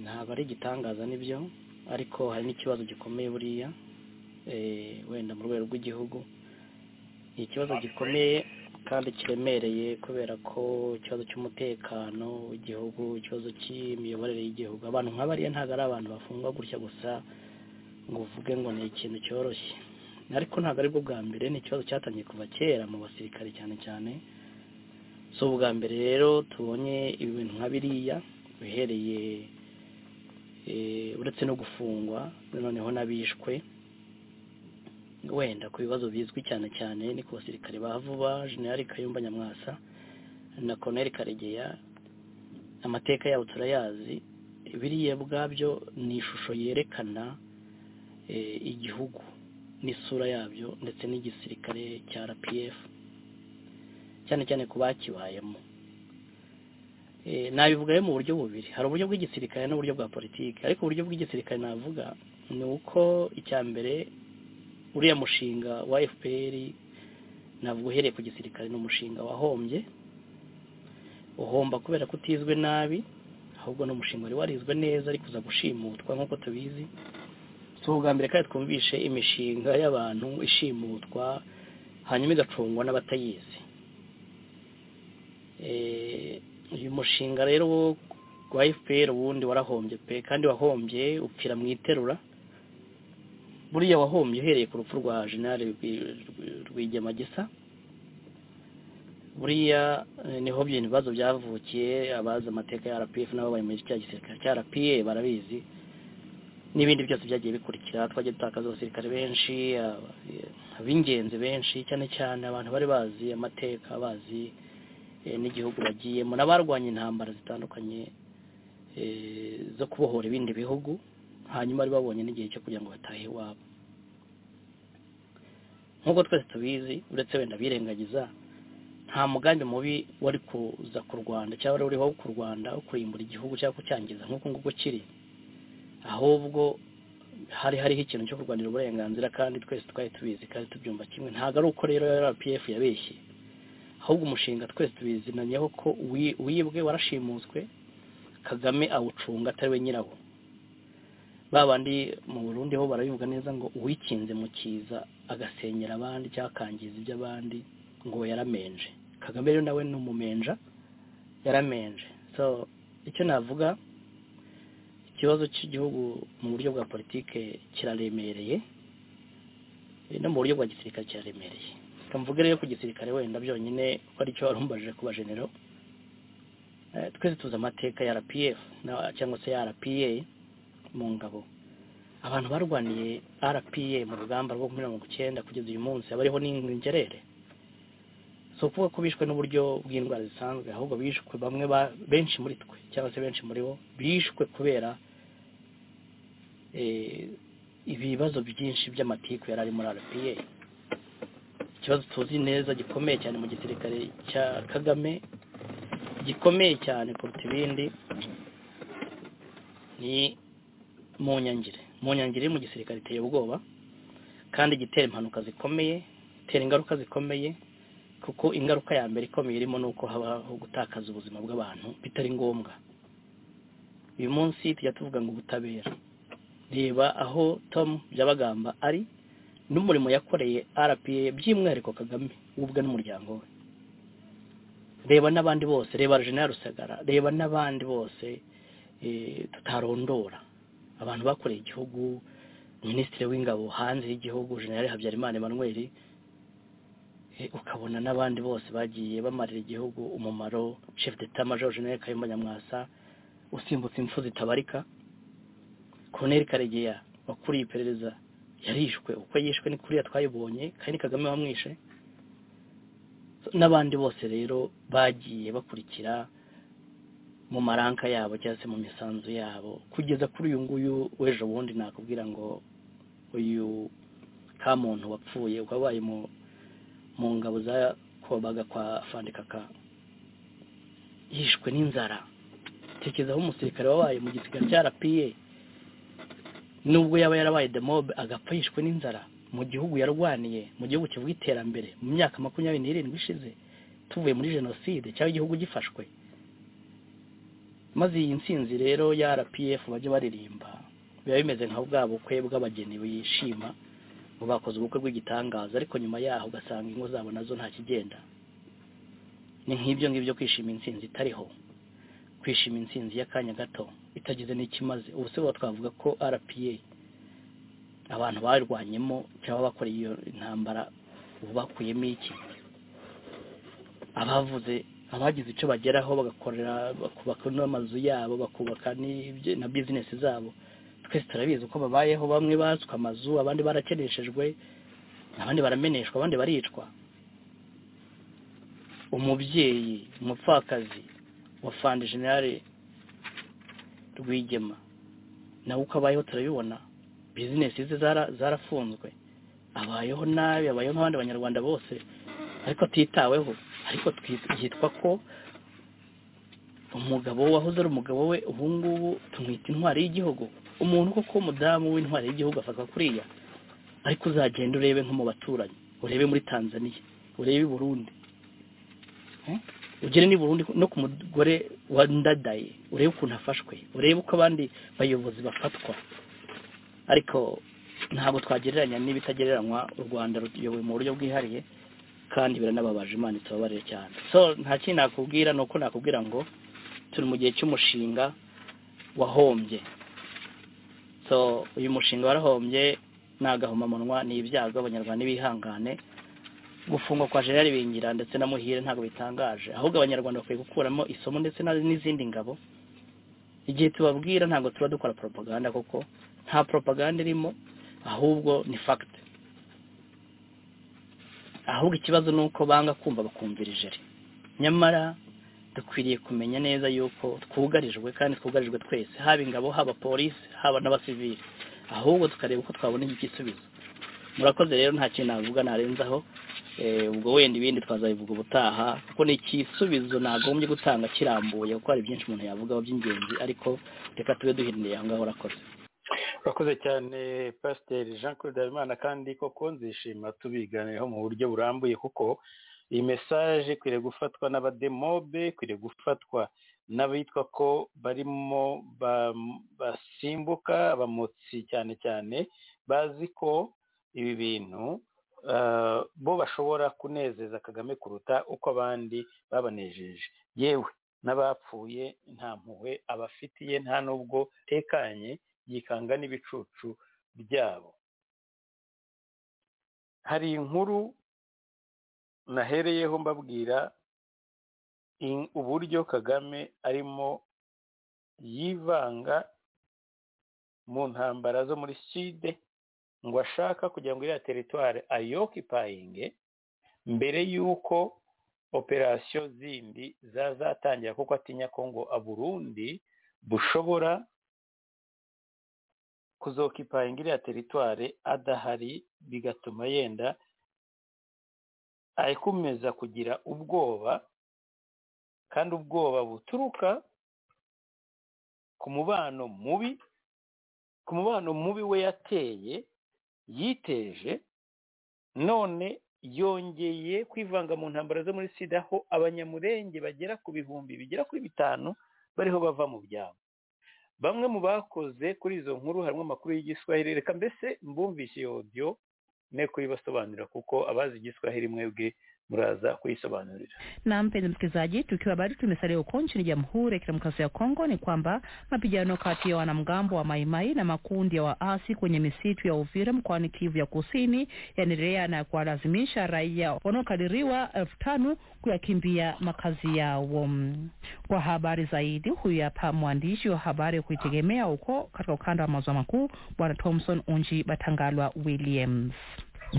ntabwo ari igitangaza nibyo ariko hari n'ikibazo gikomeye buriya wenda mu rwego rw'igihugu ni ikibazo gikomeye kandi kiremereye kubera ko ikibazo cy'umutekano w'igihugu ikibazo cy'imiyoborere y'Igihugu abantu nk'abariya ntabwo ari abantu bafungwa gutya gusa ngo uvuge ngo ni ikintu cyoroshye ariko ntabwo aribwo bwa mbere ni ikibazo cyatangiye kuva kera mu basirikare cyane cyane si ubwa mbere rero tubonye ibintu nka biriya bihereye uretse no gufungwa noneho n'abishwe wenda ku bibazo bizwi cyane cyane ni ku basirikare ba vuba jenali kayumba nyamwasa na koneri karegeya amateka yabo turayazi biriya bwabyo ni ishusho yerekana igihugu n'isura yabyo ndetse n'igisirikare cya rpf cyane cyane ku bakibayemo nabivugayo mu buryo bubiri hari uburyo bw'igisirikare n'uburyo bwa politiki ariko uburyo bw'igisirikare navuga ni uko icya mbere uriya mushinga wa fpr ntabwo uhereye ku gisirikare ni umushinga wahombye uhomba kubera ko utizwe nabi ahubwo ni umushinga wari warizwe neza ari kuza gushimutwa nk'uko tubizi si ubwa mbere kandi twumvishe imishinga y'abantu ishimutwa hanyuma igacungwa n'abatayizi uyu mushinga rero wa fpr ubundi warahombye pe kandi wahombye upfira mu iterura buriya wahombye uhereye ku rupfu rwa jenali rwigemagisa buriya niho ibintu bibazo byavukiye abazi amateka ya rpf nabo bari muri cya gisirikare cya rpa barabizi n'ibindi byose byagiye bikurikira twagiye dutakaza abasirikare benshi ab'ingenzi benshi cyane cyane abantu bari bazi amateka bazi n'igihugu bagiyemo n'abarwanya intambara zitandukanye zo kubohora ibindi bihugu hanyuma bari babonye n'igihe cyo kugira ngo batahe iwabo nk'uko twese tubizi uretse wenda birengagiza nta mugambi mubi wari kuza ku rwanda cyangwa wari uriho ku rwanda wo kurimbura igihugu cyangwa kucyangiza nk'uko nguko kiri ahubwo hari hariho ikintu cyo kurwanira uburenganzira kandi twese twari tubizi kandi tubyumva kimwe ntabwo ari uko rero rpf yabeshye ahubwo umushinga twese tubizinanyeho ko wibwe warashimuswe kagame awucunga atari we nyirawo ba bandi mu burundi ho barabivuga neza ngo uwikinze mu kiza agasenyera abandi cyangwa akangiza iby'abandi ngo yaramenje kagame rero nawe ni umumenja yaramenje so icyo navuga ikibazo cy'igihugu mu buryo bwa politike kiraremereye no mu buryo bwa gisirikare kiraremereye reka mvuge rero ku gisirikare wenda byonyine ko ari cyo warumbaje ku bajenero twese tuzi amateka ya rpf cyangwa se ya rpa mu ngabo abantu barwaniye rpa mu rugamba rwo mirongo icyenda kugeza uyu munsi haba hariho n'ingerere si ukuvuga ko bishwe n'uburyo bw'indwara zisanzwe ahubwo bishwe bamwe benshi muri twe cyangwa se benshi muri bo bishwe kubera ibibazo byinshi by'amatiku yari ari muri rpa ikibazo tuzi neza gikomeye cyane mu gisirikare cya kagame gikomeye cyane kuruta ibindi ni mu nyangire mu nyangire mu gisirikare iteye ubwoba kandi gitera impanuka zikomeye itera ingaruka zikomeye kuko ingaruka ya mbere ikomeye irimo ni uko habaho gutakaza ubuzima bw'abantu bitari ngombwa uyu munsi tujya tuvuga ngo ubutabera reba aho tom byabagamba ari n'umurimo yakoreye rpa by'umwihariko kagame ubwe n'umuryango we reba n'abandi bose reba jenera rusagara reba n'abandi bose tutarondora abantu bakoreye igihugu minisitiri w'ingabo hanze y'igihugu generale habyarimana emmanuel ukabona n'abandi bose bagiye bamarira igihugu umumaro chef d'etat major generale kayumba nyamwasa usimbutse impfu zitabarika colonel karegeya wakuriye iperereza yarishwe uko yishwe ni kuriya twayibonye kandi ni kagame wamwishe n'abandi bose rero bagiye bakurikira mu maranka yabo cyangwa se mu misanzu yabo kugeza kuri uyu nguyu w'ejo bundi nakubwira ngo uyu ka muntu wapfuye wabaye mu ngabo za kobaga kwa fandikaka yishwe n'inzara tekerezaho umusirikare wabaye mu gisigara cya rapiye nubwo yaba yarabaye demobe agapfa yishwe n'inzara mu gihugu yarwaniye mu gihugu kivuga iterambere mu myaka makumyabiri n'irindwi ishize tuvuye muri jenoside cyangwa igihugu gifashwe maze iyi nsinzi rero ya rpf bajya baririmba biba bimeze nka bwa bukwe bw'abageni bishima ngo bakoze ubukwe bw'igitangaza ariko nyuma yaho ugasanga ingo zabo nazo nta kigenda ni nk'ibyo ngibyo kwishima insinzi itariho kwishima insinzi y'akanya gato itagize n'ikimaze ubu se twavuga ko rpa abantu barwanyemo cyangwa bakoreye iyo ntambara ubu bakuyemo iki abavuze abagize icyo bageraho bagakorera bakubaka n'amazu yabo bakubaka na bizinesi zabo twese turabizi uko babayeho bamwe batswe amazu abandi barakeneshejwe abandi barameneshwa abandi baricwa umubyeyi umupfakazi wa fandi generale rwigema nawe uko abayeho turabibona bizinesi ze zarafunzwe abayeho nabi abayeho nk'abandi banyarwanda bose ariko atitaweho ariko yitwa ko umugabo wahoze ari umugabo we ubu ngubu tumwita intwari y'igihugu umuntu koko w'umudamu w'intwari y'igihugu afatwa kuriya ariko uzagenda urebe nko mu baturanyi urebe muri tanzania urebe i burundi ugere ni burundu no ku mugore wandadaye urebe ukuntu afashwe urebe uko abandi bayobozi bafatwa ariko ntabwo twagereranya n'ibitagereranywa u rwanda ruyobowe mu buryo bwihariye kandi biranababaje imana itababarire cyane so nta kintu nakubwira ni uko nakubwira ngo turi mu gihe cy'umushinga wahombye so uyu mushinga warahombye ni agahomamunwa ni ibyago abanyarwanda n'ibihangane gufungwa kwa generali bingira ndetse na muhire ntabwo bitangaje ahubwo abanyarwanda bakwiye gukuramo isomo ndetse n'izindi ngabo igihe tubabwira ntabwo tuba dukora propaganda kuko nta propaganda irimo ahubwo ni fagiti ahubwo ikibazo ni uko banga kumva bakumvira ijeri nyamara dukwiriye kumenya neza yuko twugarijwe kandi twugarijwe twese haba ingabo haba polisi haba n'abasivili ahubwo tukareba uko twabona iki gisubizo murakoze rero nta kintu navuga narenzaho ubwo wenda ibindi twazabivuga ubutaha kuko ni igisubizo nagombye gutanga kirambuye kuko hari byinshi umuntu yavugaho by'ingenzi ariko reka tube duhinduriye aho ngaho urakoze urakoze cyane pasiteri jean claude habimana kandi koko nzishima tubiganireho mu buryo burambuye kuko iyi mesaje ikwiriye gufatwa n'abademobe ikwiriye gufatwa n'abitwa ko barimo basimbuka abamotsi cyane cyane bazi ko ibi bintu bo bashobora kunezeza kagame kuruta uko abandi babanejeje yewe n'abapfuye nta mpuhwe abafitiye nta n'ubwo tekanye yikanga n'ibicucu byabo hari inkuru nahereyeho mbabwira uburyo kagame arimo yivanga mu ntambara zo muri side ngo ashaka kugira ngo iriya teritwari ayokipayinge mbere y'uko operasiyo zindi zazatangira kuko atinya ko ngo aburundi bushobora kuzokipayinga iriya teritwari adahari bigatuma yenda akomeza kugira ubwoba kandi ubwoba buturuka ku mubano mubi ku mubano mubi we yateye yiteje none yongeye kwivanga mu ntambara zo muri sida aho abanyamurenge bagera ku bihumbi bigera kuri bitanu bariho bava mu byabo bamwe mu bakoze kuri izo nkuru harimo amakuru y'igiswahili reka mbese mbumvise iyo audio ne kuyibasobanurira kuko abazi igiswahili mwebwe muraza kuisobanurira Na mpenzi msikilizaji, tukiwa bado tumesalia huko nchini Jamhuri ya Kidemokrasia ya Kongo, ni kwamba mapigano kati ya wanamgambo wa Maimai na makundi ya waasi kwenye misitu ya Uvira mkoani Kivu ya Kusini yanaendelea na kuwalazimisha raia wanaokadiriwa elfu tano kuyakimbia makazi yao. Kwa habari zaidi, huyu hapa mwandishi wa habari kuitegemea huko katika ukanda wa maziwa makuu, Bwana Thomson Unji Batangalwa Williams.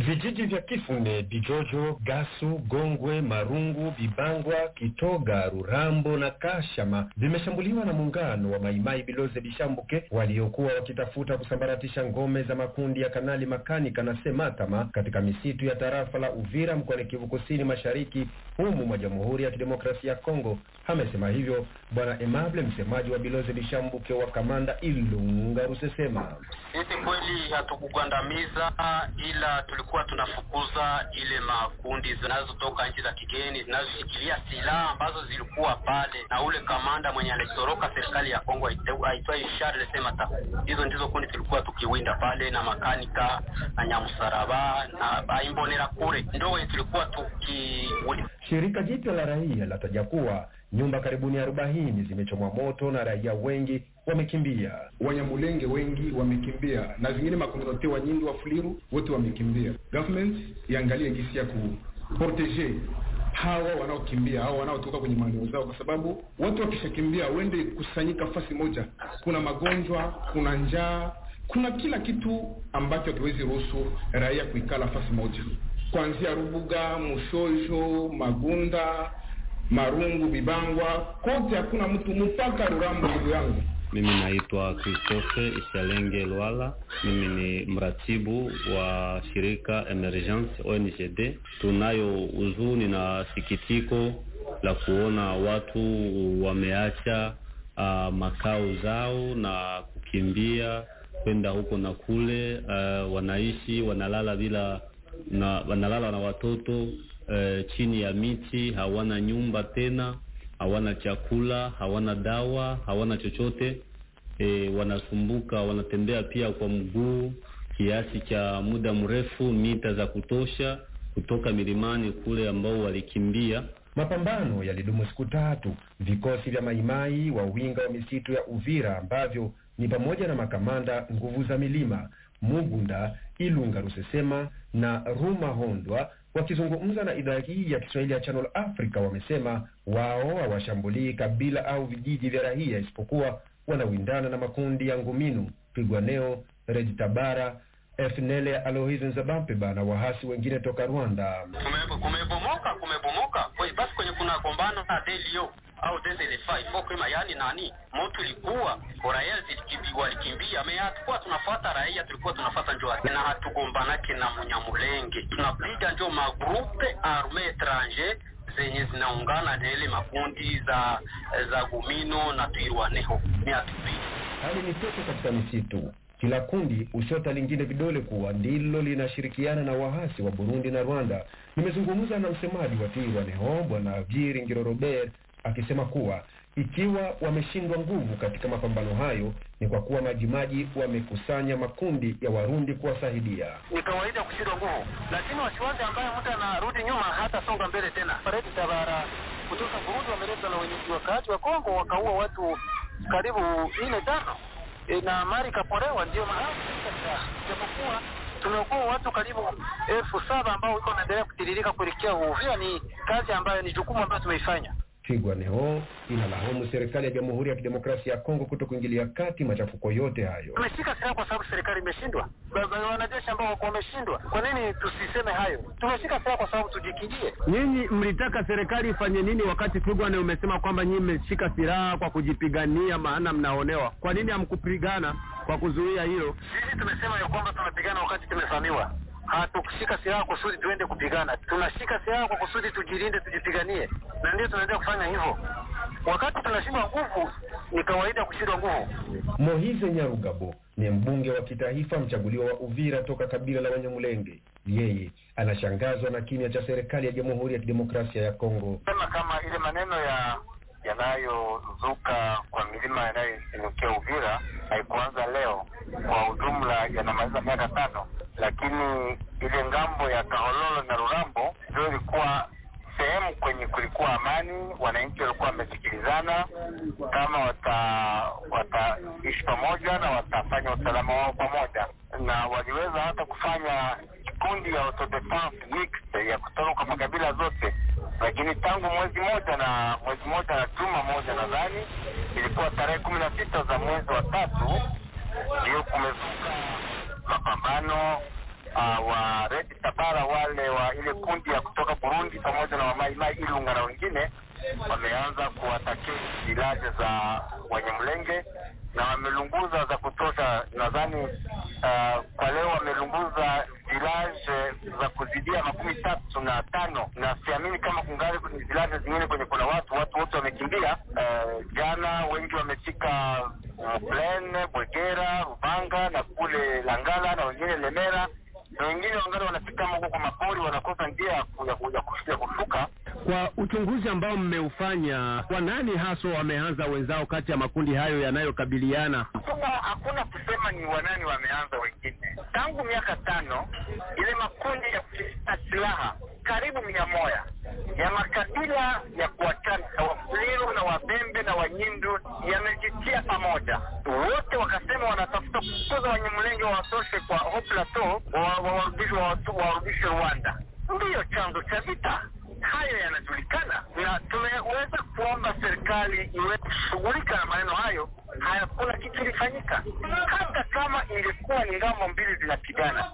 Vijiji vya Kifune, Bijojo, Gasu, Gongwe, Marungu, Bibangwa, Kitoga, Rurambo na Kashama vimeshambuliwa na muungano wa Maimai Biloze Bishambuke waliokuwa wakitafuta kusambaratisha ngome za makundi ya Kanali Makanika na Sematama katika misitu ya tarafa la Uvira mkoani Kivu Kusini Mashariki humu mwa Jamhuri ya Kidemokrasia ya Kongo. Amesema hivyo Bwana Emable, msemaji wa Biloze Bishambuke wa kamanda Ilunga Rusesema. Sisi kweli hatukugandamiza ila tulikuwa tunafukuza ile makundi zinazotoka nchi za kigeni zinazoshikilia silaha ambazo zilikuwa pale, na ule kamanda mwenye alitoroka serikali ya Kongo aitwaye Charles Semata. Hizo ndizo kundi tulikuwa tukiwinda pale, na makanika na nyamusaraba na baimbonera kure ndo wenye tulikuwa tukiwinda. Shirika jipya la raia lataja kuwa nyumba karibuni arobaini zimechomwa moto na raia wengi wamekimbia. Wanyamulenge wengi wamekimbia, na zingine makomunate wa nyingi wa Fuliru wote wamekimbia. Government iangalie gisi ya kuproteje hawa wanaokimbia au wanaotoka kwenye maeneo zao, kwa sababu watu wakishakimbia wende kusanyika fasi moja, kuna magonjwa, kuna njaa, kuna kila kitu ambacho hakiwezi ruhusu raia kuikala fasi moja, kuanzia Rubuga, Mushojo, Magunda, Marungu, Bibangwa, kote hakuna mtu mpaka Rurambo, ndugu yangu. Mimi naitwa Christophe Ishalenge Lwala. Mimi ni mratibu wa shirika Emergence ONGD. Tunayo huzuni na sikitiko la kuona watu wameacha uh, makao zao na kukimbia kwenda huko na kule. Uh, wanaishi wanalala bila na wanalala na watoto uh, chini ya miti, hawana nyumba tena hawana chakula, hawana dawa, hawana chochote e, wanasumbuka, wanatembea pia kwa mguu kiasi cha muda mrefu, mita za kutosha kutoka milimani kule ambao walikimbia. Mapambano yalidumu siku tatu. Vikosi vya Maimai wa winga wa misitu ya Uvira ambavyo ni pamoja na makamanda nguvu za milima Mugunda, Ilunga Rusesema na Ruma Hondwa wakizungumza na idhaa hii ya Kiswahili ya Channel Africa wamesema wao hawashambulii kabila au vijiji vya raia, isipokuwa wanawindana na makundi ya Nguminu, Pigwaneo, Rejitabara, FNL Alohizo Nzabampiba na wahasi wengine toka Rwanda. Kumebomoka, kumebomoka basi kwenye kuna gombana na delio au dezelefai fokema, yani nani moto ilikuwa raia walikimbia me, hatukuwa tunafuata raia, tulikuwa tunafuata njo na hatugombanake na Munyamulenge, tunapiga njo magrupe arme etranger zenye zinaungana na ile makundi za za Gumino na Twirwaneho. Ni hatupigi hali ni tete katika misitu kila kundi ushota lingine vidole kuwa ndilo linashirikiana na wahasi wa Burundi na Rwanda. Nimezungumza na msemaji wa Twirwaneho Bwana Viri Ngirorobert akisema kuwa ikiwa wameshindwa nguvu katika mapambano hayo ni kwa kuwa Majimaji wamekusanya makundi ya Warundi kuwasaidia. Ni kawaida kushindwa nguvu, lakini wasiwasi ambaye mtu anarudi nyuma hata songa mbele tena. Paredi Tabara kutoka Burundi wameleta na wenyeji wakaaji wa Kongo wakaua watu karibu nne tano e, na mali ikapolewa, ndio mahali japokuwa tumeokoa watu karibu elfu saba ambao iko wanaendelea kutiririka kuelekea Uvira. Ni kazi ambayo ni jukumu ambayo tumeifanya. Twigwaneho inalaumu serikali ya Jamhuri ya Kidemokrasia ya Kongo kuto kuingilia kati machafuko yote hayo. Tumeshika silaha kwa sababu serikali imeshindwa, wanajeshi ambao wako wameshindwa. Kwa nini tusiseme hayo? Tumeshika silaha kwa sababu tujikingie. Nyinyi mlitaka serikali ifanye nini wakati Twigwane umesema kwamba nyinyi mmeshika silaha kwa kujipigania, maana mnaonewa? Kwa nini hamkupigana kwa kuzuia hilo? Sisi tumesema ya kwamba tunapigana wakati tumevamiwa hatukushika silaha kusudi tuende kupigana. Tunashika silaha kwa kusudi tujilinde, tujipiganie, na ndio tunaendelea kufanya hivyo. Wakati tunashindwa nguvu, ni kawaida kushindwa nguvu. Mohize Nyarugabo ni mbunge wa kitaifa mchaguliwa wa Uvira toka kabila la Wanyamulenge. Yeye anashangazwa na kimya cha serikali ya Jamhuri ya Kidemokrasia ya Kongo. Sema kama ile maneno ya yanayozuka kwa milima inayoinukia Uvira haikuanza leo, kwa ujumla yanamaliza miaka tano lakini ile ngambo ya Kahololo na Rurambo ndio ilikuwa sehemu kwenye kulikuwa amani, wananchi walikuwa wamesikilizana kama wata wataishi pamoja na watafanya usalama wao pamoja, na waliweza hata kufanya kikundi ya autodefense mixed ya kutoka kwa makabila zote, lakini tangu mwezi moja na mwezi moja na juma moja nadhani ilikuwa tarehe kumi na sita za mwezi wa tatu ndio kumezuka mapambano ah, wa Red Tabara wale wa ile kundi ya kutoka Burundi pamoja na wamaimai Ilunga na wengine wameanza kuwatakia vilaje za Wanyamulenge na wamelunguza za kutosha. Nadhani ah, kwa leo wamelunguza vilaje za kuzidia makumi tatu na tano, na siamini kama kungali kwenye vilaje zingine kwenye kuna watu watu wote wamekimbia. Eh, jana wengi wamefika Mplene, Bwegera, Rubanga na kule Langala na wengine Lemera na wengine wangali wanafika huko kwa mapori, wanakosa njia ya ku- ya ku- ya ku- ya kushuka. Kwa uchunguzi ambao mmeufanya, kwa nani haswa wameanza wenzao kati ya makundi hayo yanayokabiliana? hakuna hakuna kusema ni wanani wameanza wengine. Tangu miaka tano ile makundi ya kuficha silaha karibu mia moja ya makabila ya kuachana na Wafuliru na Wabembe na Wanyindu yamejitia pamoja, wote wakasema wanatafuta kufukuza Wanyamulenge wawatoshe kwa Haut Plateau, wa- wawarudishe wawatu- wawarudishe Rwanda. Ndiyo chanzo cha vita hayo yanajulikana na tumeweza kuomba serikali iweze kushughulika na maneno hayo. Hakuna kitu ilifanyika, hata kama ilikuwa ni ngambo mbili zinapigana.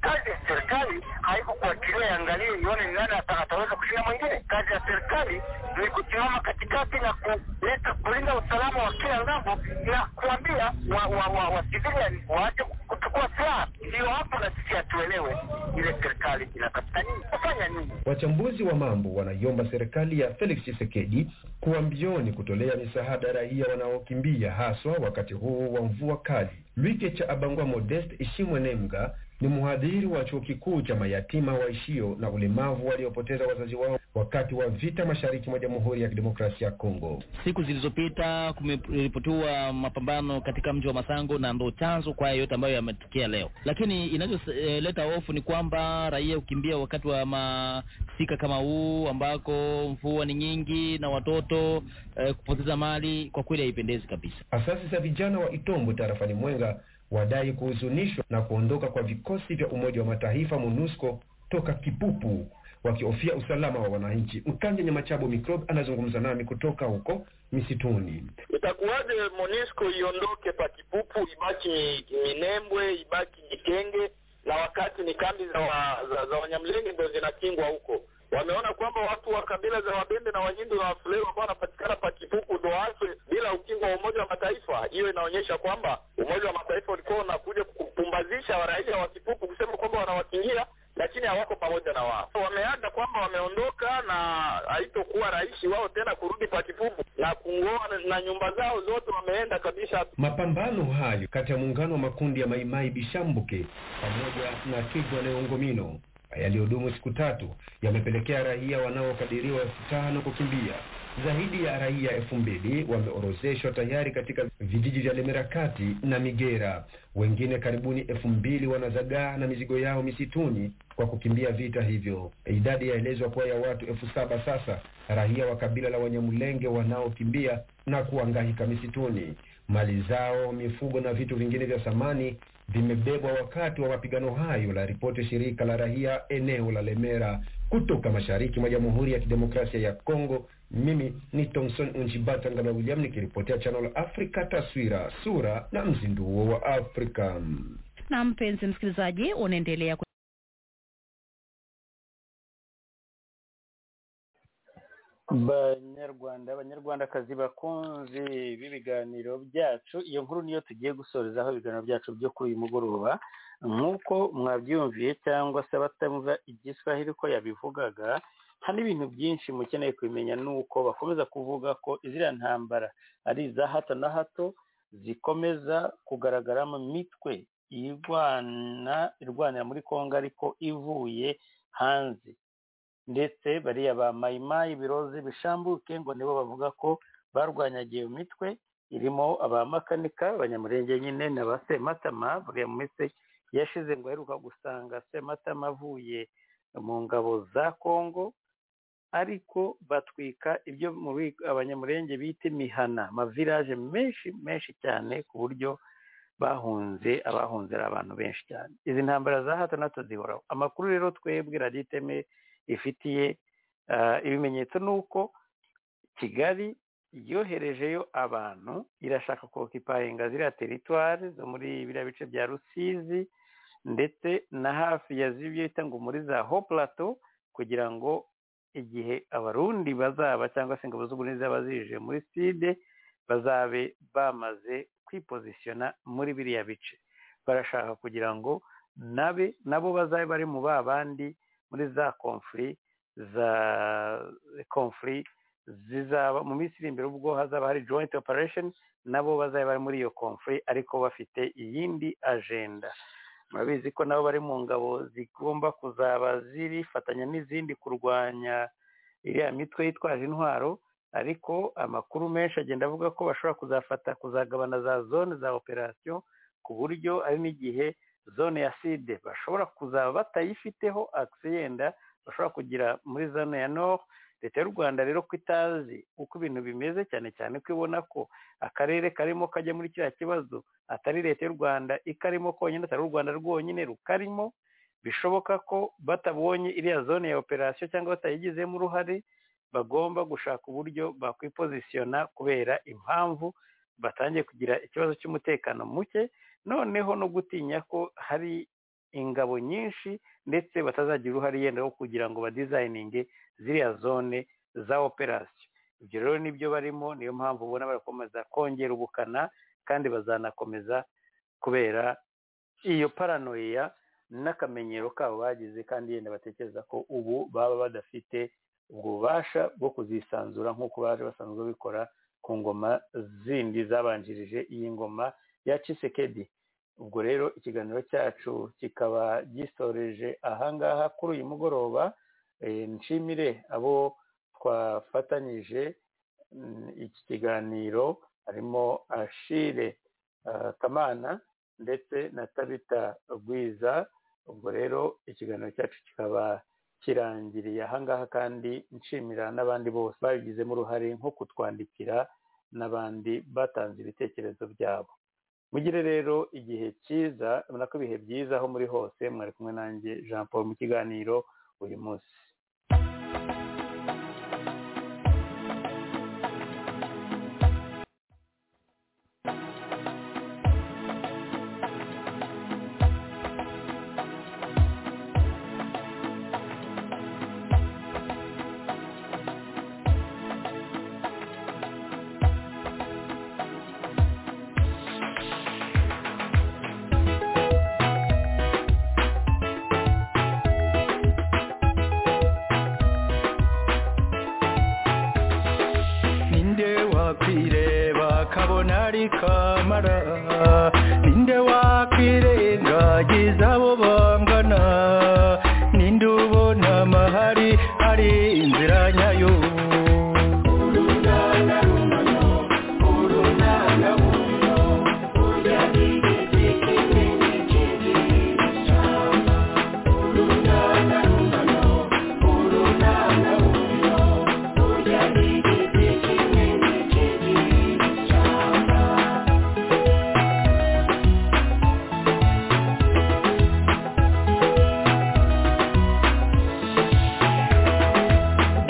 Kazi ya serikali haiko kuachilia iangalie ione ni nani ata- ataweza kushinda mwingine. Kazi ya serikali ni kusimama katikati na kuleta kulinda usalama wa kila ngambo na kuambia wa, wa, wa, wa civilian waache kuchukua silaha. Ndio hapo na sisi hatuelewe ile serikali inatafuta nini, kufanya nini. Wachambuzi wa mambo wanaiomba serikali ya Felix Tshisekedi kuwa mbioni kutolea misaada raia wanaokimbia haswa wakati huu wa mvua kali. Lwike cha Abangwa Modest Ishimwe Nemga ni mhadhiri wa chuo kikuu cha mayatima waishio na ulemavu waliopoteza wazazi wao wakati wa vita mashariki mwa Jamhuri ya Kidemokrasia ya Kongo. Siku zilizopita kumeripotiwa mapambano katika mji wa Masango na ndo chanzo kwa haya yote ambayo yametokea leo. Lakini inacholeta hofu ni kwamba raia hukimbia wakati wa masika kama huu ambako mvua ni nyingi na watoto eh, kupoteza mali kwa kweli haipendezi kabisa. Asasi za vijana wa Itombo tarafani Mwenga wadai kuhuzunishwa na kuondoka kwa vikosi vya Umoja wa Mataifa MONUSCO toka Kipupu wakihofia usalama wa wananchi. Mkanje Nyamachabo Microbe anazungumza nami kutoka huko misituni. Itakuwaje Monisco iondoke pa Kipupu, ibaki mi- Minembwe, ibaki Kitenge, na wakati ni kambi za, wa, za, za Wanyamlenge ndio zinakingwa huko. Wameona kwamba watu wa kabila za Wabembe na Wanyindu na Wafulero ambao wanapatikana pa Kipupu ndo wafe bila ukingo wa Umoja wa Mataifa. Hiyo inaonyesha kwamba Umoja wa Mataifa ulikuwa unakuja kupumbazisha raia wa Kipupu kusema kwamba wanawakingia lakini hawako pamoja na wao. Wameaga kwamba wameondoka na haitokuwa rahisi wao tena kurudi pa Kipupu na kungoa na- na nyumba zao zote wameenda kabisa. Mapambano hayo kati ya muungano wa makundi ya Maimai Bishambuke pamoja na Kigwa Neongomino yaliyodumu siku tatu yamepelekea raia wanaokadiriwa elfu tano kukimbia. Zaidi ya raia elfu mbili wameorozeshwa tayari katika vijiji vya Lemera kati na Migera. Wengine karibuni elfu mbili wanazagaa na mizigo yao misituni kwa kukimbia vita hivyo. Idadi yaelezwa kuwa ya watu elfu saba sasa, raia wa kabila la Wanyamulenge wanaokimbia na kuangahika misituni. Mali zao, mifugo na vitu vingine vya thamani vimebebwa wakati wa mapigano hayo, la ripoti shirika la raia eneo la Lemera. Kutoka mashariki mwa Jamhuri ya Kidemokrasia ya Kongo, mimi ni Thomson Unjibata Ngala William nikiripotea Channel Africa, taswira sura na mzinduo wa Afrika. na mpenzi msikilizaji unaendelea ku- banyarwanda abanyarwandakazi bakunze b'ibiganiro byacu iyo nkuru niyo tugiye gusorezaho ibiganiro byacu byo kuri uyu mugoroba nk'uko mwabyumviye cyangwa se abatamva igiswahili ko yabivugaga hari ibintu byinshi mukeneye kubimenya ni uko bakomeza kuvuga ko ziriya ntambara ari iza hato na hato zikomeza kugaragaramo imitwe irwana irwanira muri kongo ariko ivuye hanze ndetse bariya ba mayimayi biroze bishambuke ngo nibo bavuga ko barwanyagiye mu mitwe irimo abamakanika abanyamurenge nyine na ba sematama buriya mu minsi yashize ngo aheruka gusanga sematama avuye mu ngabo za kongo ariko batwika ibyo mu bi- abanyamurenge bita imihana amavirage menshi menshi cyane ku buryo bahunze abahunze ari abantu benshi cyane izi ntambara za hato na hato zihoraho amakuru rero twebwe radiyo iteme ifitiye ah, ibimenyetso ni uko kigali yoherejeyo abantu irashaka kokipayinga ziriya teritwari zo muri biriya bice bya rusizi ndetse na hafi ya zibita ngo muri za ho plateau kugira ngo igihe abarundi bazaba cyangwa se ingabo z'uburinzi zaba zije muri side bazabe bamaze kwipozisiyona muri biriya bice barashaka kugira ngo nabe nabo bazabe bari mu ba bandi muri za konfuri za konfuri zizaba mu minsi iri imbere ubwo hazaba hari joint operation nabo bazabe bari muri iyo konfuri ariko bafite iyindi ajenda murabizi ko nabo bari mu ngabo zigomba kuzaba zirifatanya n'izindi kurwanya iriya mitwe yitwaje intwaro ariko amakuru menshi agenda avuga ko bashobora kuzafata kuzagabana za zone za operasiyo ku buryo ari n'igihe zone ya side bashobora kuzaba batayifiteho akisi yenda bashobora kugira muri zone ya nord leta y'u rwanda rero ko itazi uko ibintu bimeze cyane cyane ko ibona ko akarere karimo kajya muri kiriya kibazo atari leta y'u rwanda ikarimo konyine atari u rwanda rwonyine rukarimo bishoboka ko batabonye iriya zone ya operasiyo cyangwa batayigizemo uruhare bagomba gushaka uburyo bakwipozisiyona kubera impamvu batangiye kugira ikibazo cy'umutekano muke noneho no gutinya ko hari ingabo nyinshi ndetse batazagira uruhare yenda wo kugira ngo badizayininge ziriya zone za operasiyo ibyo rero nibyo barimo niyo mpamvu ubona barakomeza kongera ubukana kandi bazanakomeza kubera iyo paranoia n'akamenyero kabo bagize kandi yenda batekereza ko ubu baba badafite ububasha bwo kuzisanzura nk'uko baje basanzwe babikora ku ngoma zindi zabanjirije iyi ngoma ya cisekedi ubwo rero ikiganiro cyacu kikaba gisoreje ahangaha kuri uyu mugoroba Eh, nshimire abo twafatanyije mm, iki kiganiro harimo ashire ah, kamana ndetse na tabita rwiza ubwo rero ikiganiro cyacu kikaba kirangiriye ahangaha kandi nshimira n'abandi bose babigizemo uruhare nko kutwandikira n'abandi batanze ibitekerezo byabo mugire rero igihe cyiza ubona ko ibihe byiza aho muri hose mwari kumwe nanjye jean paul mu kiganiro uyu munsi ninde wakwireba kabona ari kamara ninde wakwirengagiza abo bangana ninde ubona amahari ari inzira nyayo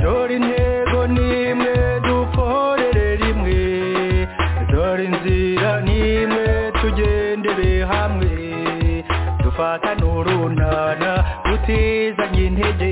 dore intego nimwe dukorere rimwe dore inzira nimwe tugendere hamwe dufatane urunana tutizanye intege